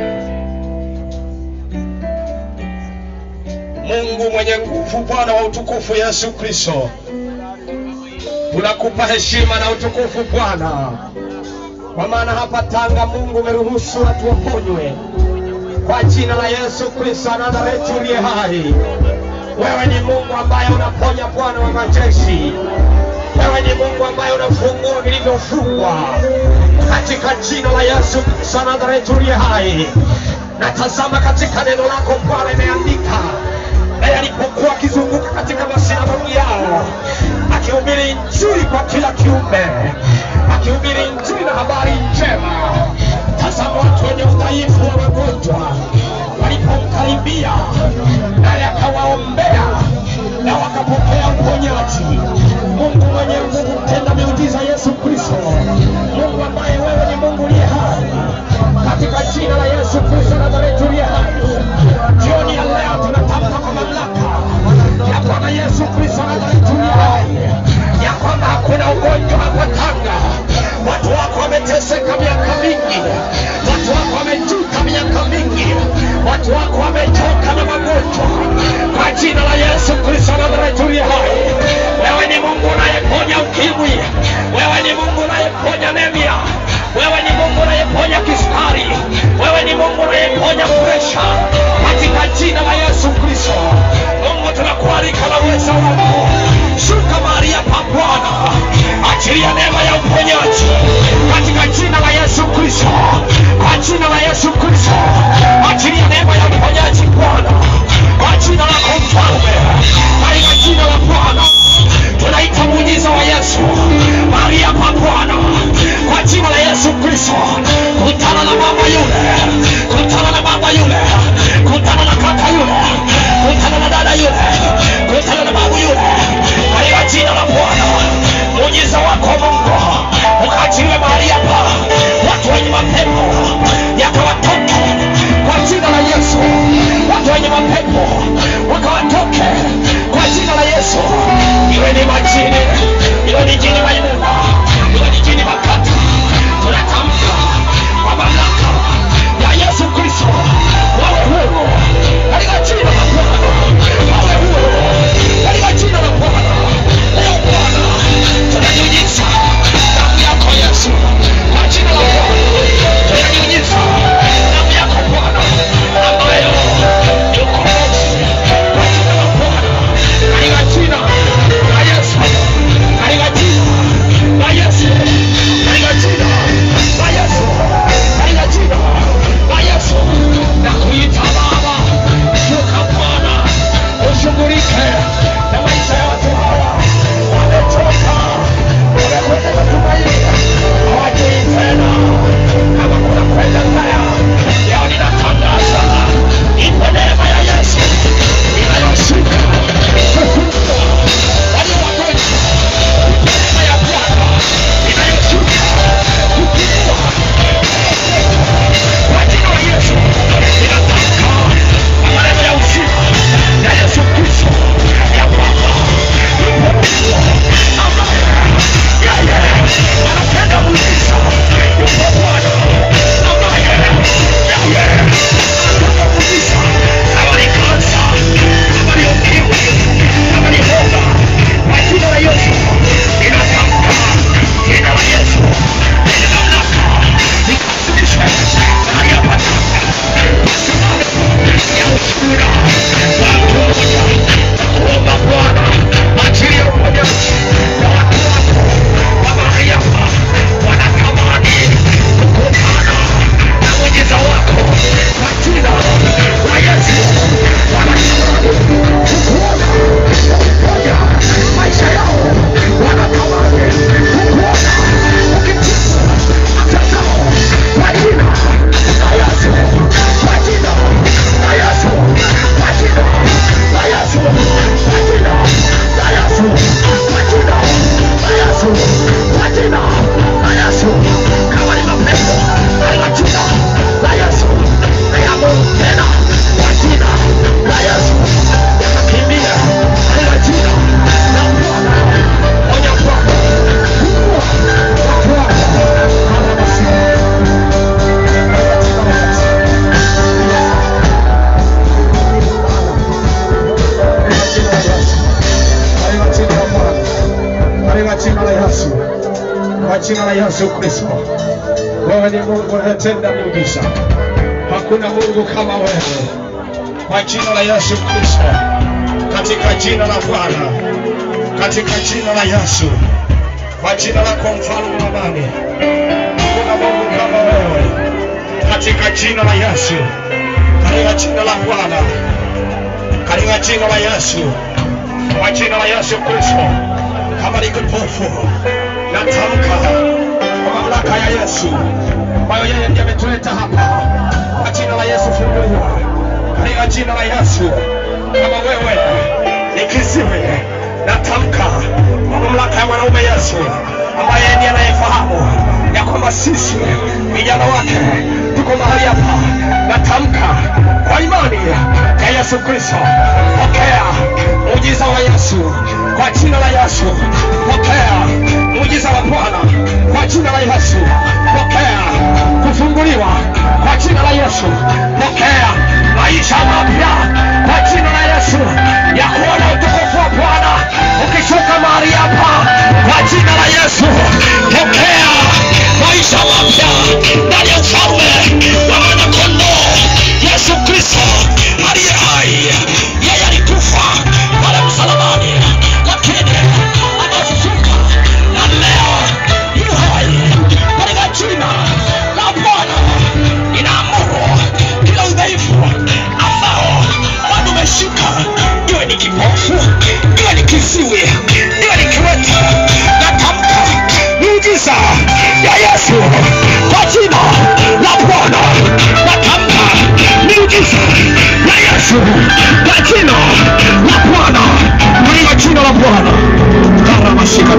mungu mwenye nguvu bwana wa utukufu yesu kristo tunakupa heshima na utukufu bwana kwa maana hapa tanga mungu umeruhusu watu waponywe kwa jina la yesu kristo anadhareti uliye hai wewe ni mungu ambaye unaponya bwana wa majeshi wewe ni mungu ambaye unafungua vilivyofungwa katika jina la yesu kristo anadhareti uliye hai natazama katika neno lako bwana imeandika naye alipokuwa akizunguka katika masinagogi yao akihubiri injili kwa kila kiumbe akihubiri injili na habari njema tazama watu wenye udhaifu wa magonjwa walipomkaribia naye akawaombea na wakapokea uponyaji mungu mwenye nguvu tenda miujiza yesu kristo mungu ambaye wewe ni mungu uliye hai katika jina la yesu kristo nazareti uliye hai kwa jina la Yesu Kristo. Wewe ni Mungu unatenda miujiza, hakuna Mungu kama wewe. Kwa jina la Yesu Kristo, katika jina la Bwana, katika jina la Yesu, kwa jina lako mfalme wa amani, hakuna Mungu kama wewe. Katika jina la Yesu, katika jina la Bwana, katika jina la Yesu, kwa jina la Yesu Kristo, kama ni kipofu natamka kwa mamlaka ya Yesu ambayo yeye ndiye ametuleta hapa, kwa jina la Yesu funguliwa, katika jina la Yesu. Kama wewe ni kiziwi, natamka kwa mamlaka ya mwanaume Yesu ambaye yeye ndiye anayefahamu ya kwamba sisi vijana wake tuko mahali hapa, natamka kwa imani ya Yesu Kristo, pokea muujiza wa Yesu kwa jina la Yesu, pokea muujiza wa Bwana kwa jina la Yesu, pokea kufunguliwa kwa jina la Yesu, pokea maisha mapya kwa jina la Yesu, ya kuona utukufu wa Bwana ukishuka mahali hapa kwa jina la Yesu, pokea maisha mapya ndani ya ufalme wa mwanakondoo Yesu Kristo aliye hai. Yeye alikufa pale msalabani, lakini amefufuka na leo yu hai. Katika jina la Bwana ninaamuru kila udhaifu ambao bado umeshika, iwe ni kipofu, iwe ni kiziwi, iwe ni kiwete, natamka miujiza ya Yesu kwa jina la Bwana, natamka miujiza ya Yesu kwa jina la Bwana, katika jina la Bwana karamashika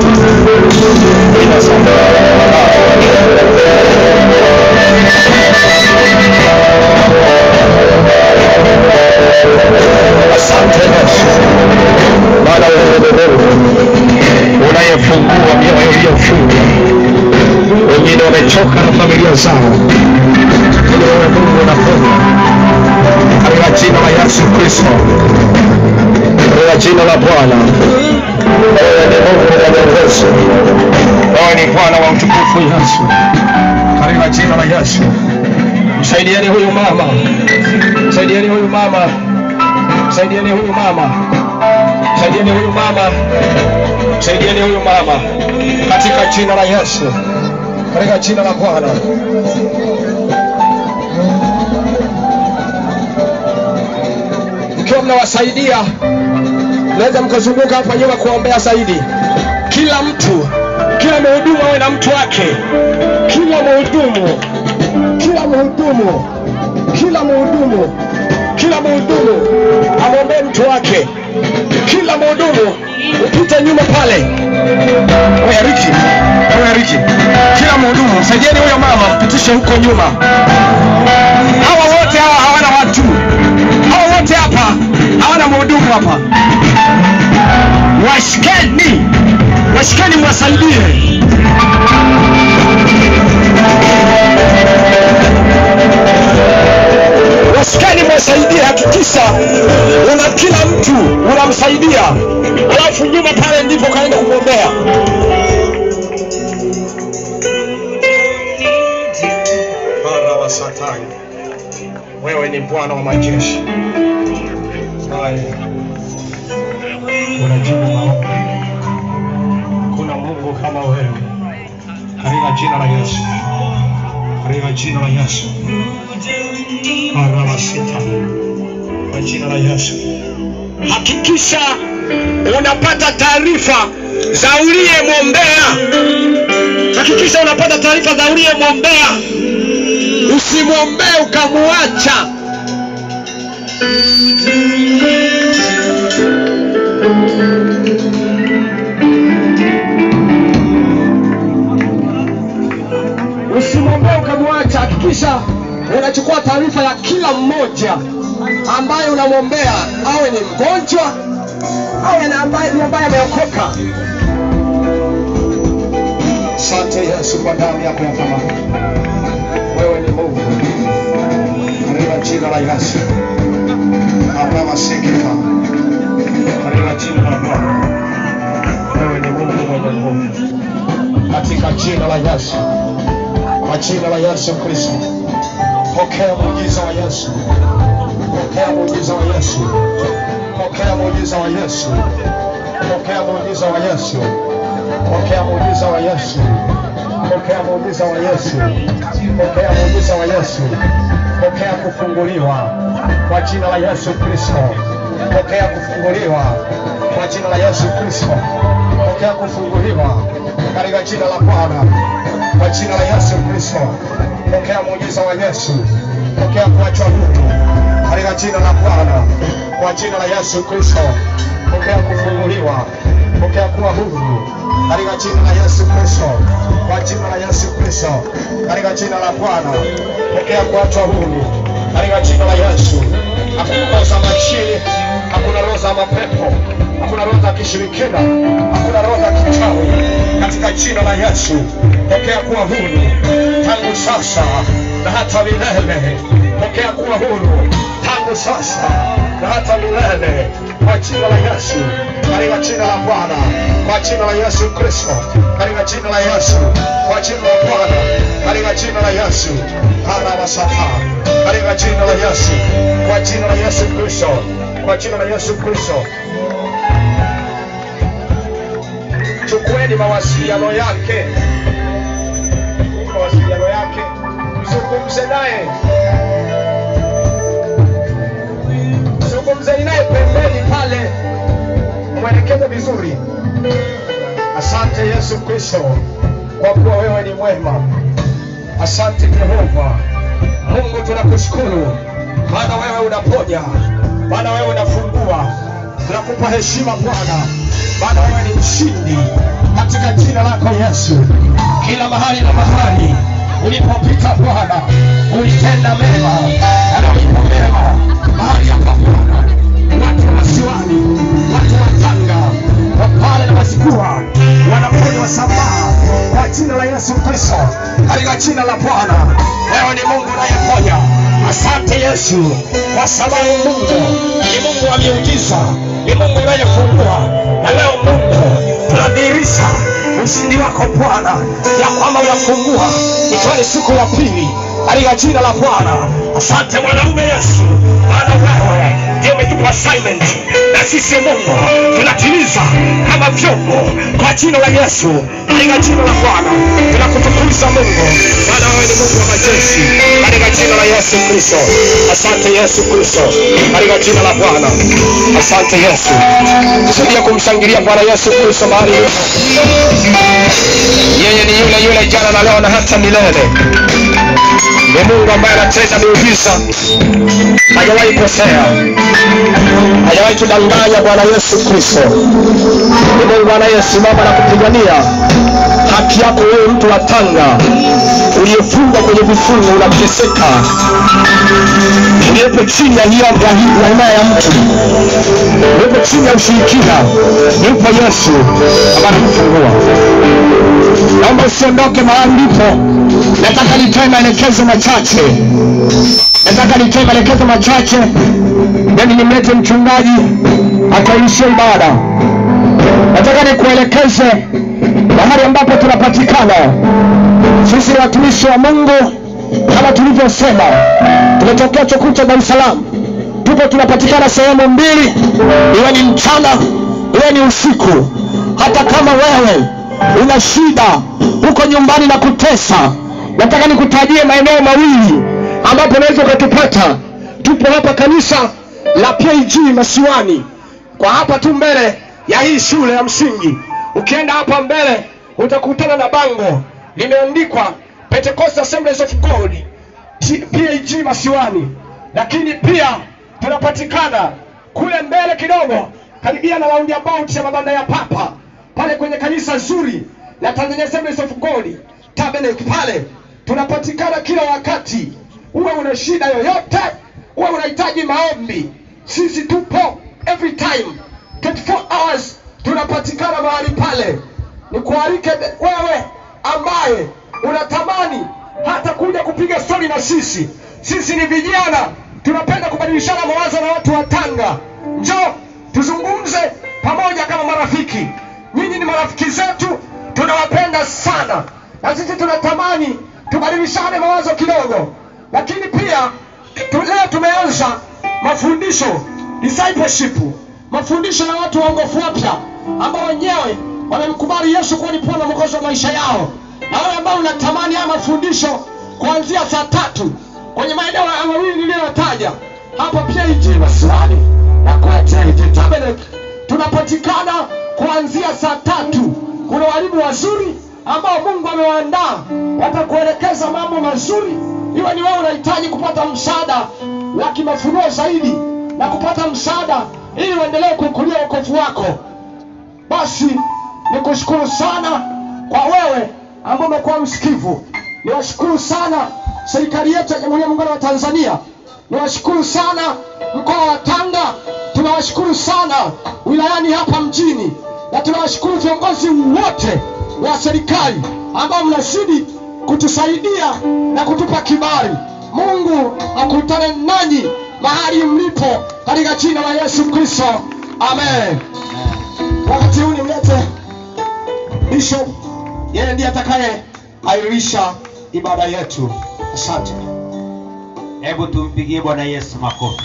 Asante Yesu, Bwana wewe ni Mungu unayefungua mioyo iliyofungwa. Wengine wamechoka na familia zao, lakini wewe Mungu unaponya katika jina la Yesu Kristo, katika jina la Bwana. Wewe ni Mungu mwenye uwezo, wewe ni Bwana wa utukufu Yesu, katika jina la Yesu. Msaidieni huyu mama, msaidieni huyu mama, msaidieni huyu mama, msaidieni huyu mama, msaidieni huyu mama katika jina la Yesu, katika jina la Bwana. Mkiwa mnawasaidia, mnaweza mkazunguka hapa nyuma kuombea zaidi. Kila mtu, kila mhudumu awe na mtu wake, kila mhudumu, kila mhudumu, kila mhudumu, kila mhudumu amwombee mtu wake, kila mhudumu upite nyuma pale. Oya Riki, oya Riki, kila mhudumu msaidieni huyo mama, mpitishe huko nyuma. Hawa wote hawa hawana watu, hawa wote hapa hawana mhudumu hapa. Washikeni, washikeni, mwasaidie. Washikeni, mwasaidie. Hakikisha una kila mtu unamsaidia, alafu nyuma pale ndipo kaenda kumwombea. Bwana wa Satani, wewe ni Bwana wa majeshi. Haya, unajibu maombi. Kuna Mungu kama wewe, katika jina la Yesu, katika jina la Yesu. Bwana wa Satani, kwa jina la Yesu, hakikisha unapata taarifa za uliyemwombea. Hakikisha unapata taarifa za uliyemwombea, usimwombee ukamwacha. Usimwombee ukamwacha. Hakikisha unachukua taarifa ya kila mmoja ambaye unamwombea, awe ni mgonjwa awe na ambaye ni ambaye ameokoka. Asante Yesu kwa damu yako ya thamani. Wewe ni Mungu katika jina la Yesu. Aramasikika katika jina la Bwana. Wewe ni Mungu mwenye nguvu katika jina la la Yesu, kwa jina la Yesu Kristo. Pokea muujiza wa Yesu, pokea muujiza wa Yesu, pokea muujiza wa Yesu, pokea muujiza wa Yesu, pokea muujiza wa Yesu, pokea muujiza wa Yesu, pokea muujiza wa Yesu, pokea kufunguliwa kwa jina la Yesu Kristo, pokea kufunguliwa kwa jina la Yesu Kristo, pokea kufunguliwa katika jina la Bwana, kwa jina la Yesu Kristo, pokea muujiza wa Yesu, pokea kuachwa huru katika jina la Bwana, kwa jina la Yesu Kristo, pokea kufunguliwa, pokea kuwa huru katika jina la Yesu Kristo, kwa jina la Yesu Kristo, katika jina la Bwana, pokea kuachwa huru katika jina la Yesu. Hakuna roho za machini, hakuna roho za mapepo, hakuna roho za kishirikina, hakuna roho za kichawi, katika jina la Yesu, pokea kuwa huru tangu sasa na hata milele. Pokea kuwa huru tangu sasa na hata milele, kwa jina la Yesu, katika jina la Bwana, kwa jina la Yesu Kristo, katika jina la Yesu, kwa jina la Bwana, katika jina la Yesu, hana masaka, katika jina la Yesu, kwa jina la Yesu Kristo, kwa jina la Yesu Kristo. Chukueni mawasiliano yake, mawasiliano yake, mzungumze naye, zungumzeni naye pembeni pale, mwelekeze vizuri. Asante Yesu Kristo, kwa kuwa wewe ni mwema. Asante Jehova Mungu, tunakushukuru maana wewe unaponya, maana wewe unafungua. Tunakupa heshima Bwana, maana wewe ni mshindi katika jina lako Yesu. Kila mahali na mahali ulipopita Bwana, ulitenda mema na ulipo mema mahali hapa Bwana, watu wa masiwani, watu wa Tanga, wapale na Masikua wanaponywa sambaa kwa jina la Yesu Kristo, katika jina la Bwana. Wewe ni Mungu unayeponya. Asante Yesu, kwa sababu Mungu ni Mungu wa miujiza, ni Mungu unayefungua. Na leo Mungu tunadhihirisha ushindi wako Bwana, ya kwamba unafungua, ikiwa ni siku ya pili katika jina la Bwana. Asante mwanaume Yesu, maana wewe ndio umetupa assignment, na sisi Mungu tunatimiza kama vyombo kwa jina la Yesu, katika jina la Bwana tunakutukuza Mungu, maana wewe ni Mungu wa majeshi, katika jina la Yesu Kristo. Asante Yesu Kristo, katika jina la Bwana. Asante Yesu, tusaidie kumshangilia Bwana Yesu Kristo mahali ulipo. Yeye ni yule yule jana na leo na hata milele. Ni Mungu ambaye anatenda miujiza, hajawahi kosea, hajawahi kudanganya. Bwana Yesu Kristo ni Mungu anayesimama na kupigania haki yako wewe, mtu wa Tanga uliyefungwa kwenye vifungo, unateseka, uliyepo chini ya hiyo ya himaya ya mtu, uliyepo chini ya ushirikina, yupo Yesu ambaye anakufungua. Naomba usiondoke mahali ulipo. Nataka nitoe maelekezo machache, nataka nitoe maelekezo machache, then nimlete mchungaji ataishia ibada. Nataka nikuelekeze mahali ambapo tunapatikana sisi. Ni watumishi wa Mungu kama tulivyosema, tumetokea Chukucha, Dar es Salaam. Tupo tunapatikana sehemu mbili, iwe ni mchana, iwe ni usiku. Hata kama wewe una shida huko nyumbani na kutesa, nataka nikutajie maeneo mawili ambapo unaweza ukatupata. Tupo hapa kanisa la PAG Masiwani, kwa hapa tu mbele ya hii shule ya msingi. Ukienda hapa mbele utakutana na bango limeandikwa Pentecost Assemblies of God G- PAG Masiwani, lakini pia tunapatikana kule mbele kidogo, karibia na roundabout ya mabanda ya Papa pale kwenye kanisa zuri la Tanzania Assemblies of God Tabernacle pale tunapatikana kila wakati. Uwe una shida yoyote, uwe unahitaji maombi, sisi tupo every time 24 hours tunapatikana mahali pale. Nikualike wewe ambaye unatamani hata kuja kupiga stori na sisi. Sisi ni vijana, tunapenda kubadilishana mawazo na watu wa Tanga. Njoo tuzungumze pamoja kama marafiki. Nyinyi ni marafiki zetu, tunawapenda sana. na sisi tunatamani tubadilishane mawazo kidogo, lakini pia tu- leo tumeanza mafundisho discipleship, mafundisho ya watu waongofu wapya ambao wenyewe wamemkubali Yesu kuwa ni Bwana na Mwokozi wa maisha yao, na wale ambao unatamani haya mafundisho kuanzia saa tatu kwenye maeneo ya mawili niliyotaja hapa PAG Maslani na Kwete Tabernacle tunapatikana kuanzia saa tatu. Kuna walimu wazuri ambao Mungu amewaandaa watakuelekeza mambo mazuri, iwe ni wewe unahitaji kupata msaada wa kimafunuo zaidi na kupata msaada ili uendelee kukulia wokovu wako. Basi nikushukuru sana kwa wewe ambao umekuwa msikivu. Niwashukuru sana serikali yetu ya Jamhuri ya Muungano wa Tanzania. Niwashukuru sana mkoa wa Tanga. Tunawashukuru sana wilayani hapa mjini, na tunawashukuru viongozi wote wa serikali ambao mnazidi kutusaidia na kutupa kibali. Mungu akutane nanyi mahali mlipo katika jina la Yesu Kristo, amen. Wakati huu nimlete Bishop, yeye ndiye atakaye airisha ibada yetu. Asante. Hebu tumpigie Bwana Yesu makofi.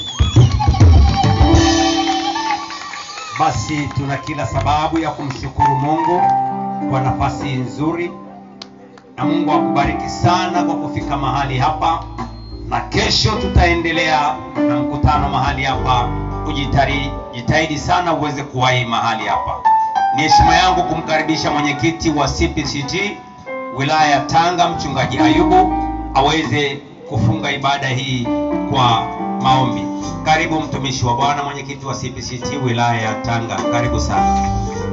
Basi tuna kila sababu ya kumshukuru Mungu kwa nafasi nzuri, na Mungu akubariki sana kwa kufika mahali hapa, na kesho tutaendelea na mkutano mahali hapa. Ujitari, jitahidi sana uweze kuwahi mahali hapa. Ni heshima yangu kumkaribisha mwenyekiti wa CPCG wilaya ya Tanga, mchungaji Ayubu aweze kufunga ibada hii kwa maombi. Karibu mtumishi wa Bwana, mwenyekiti wa CPCT wilaya ya Tanga, karibu sana.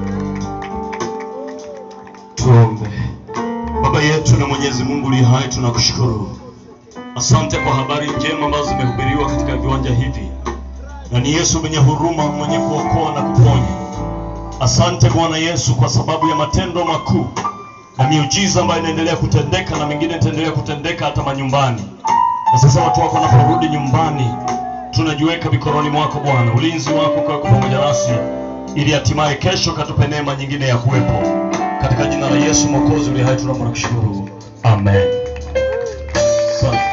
Tuombe. Baba yetu na Mwenyezi Mungu li hai, tunakushukuru. Asante kwa habari njema ambazo zimehubiriwa katika viwanja hivi, na ni Yesu mwenye huruma, mwenye kuokoa na kuponya. Asante Bwana Yesu kwa sababu ya matendo makuu na miujiza ambayo inaendelea kutendeka na mengine itaendelea kutendeka hata manyumbani. Na sasa watu wako wanaporudi nyumbani, tunajiweka mikononi mwako Bwana, ulinzi wako kwa pamoja nasi, ili hatimaye kesho katupe neema nyingine ya kuwepo katika jina la Yesu Mwokozi uliye hai, tunaomba na kushukuru, amen. Asante.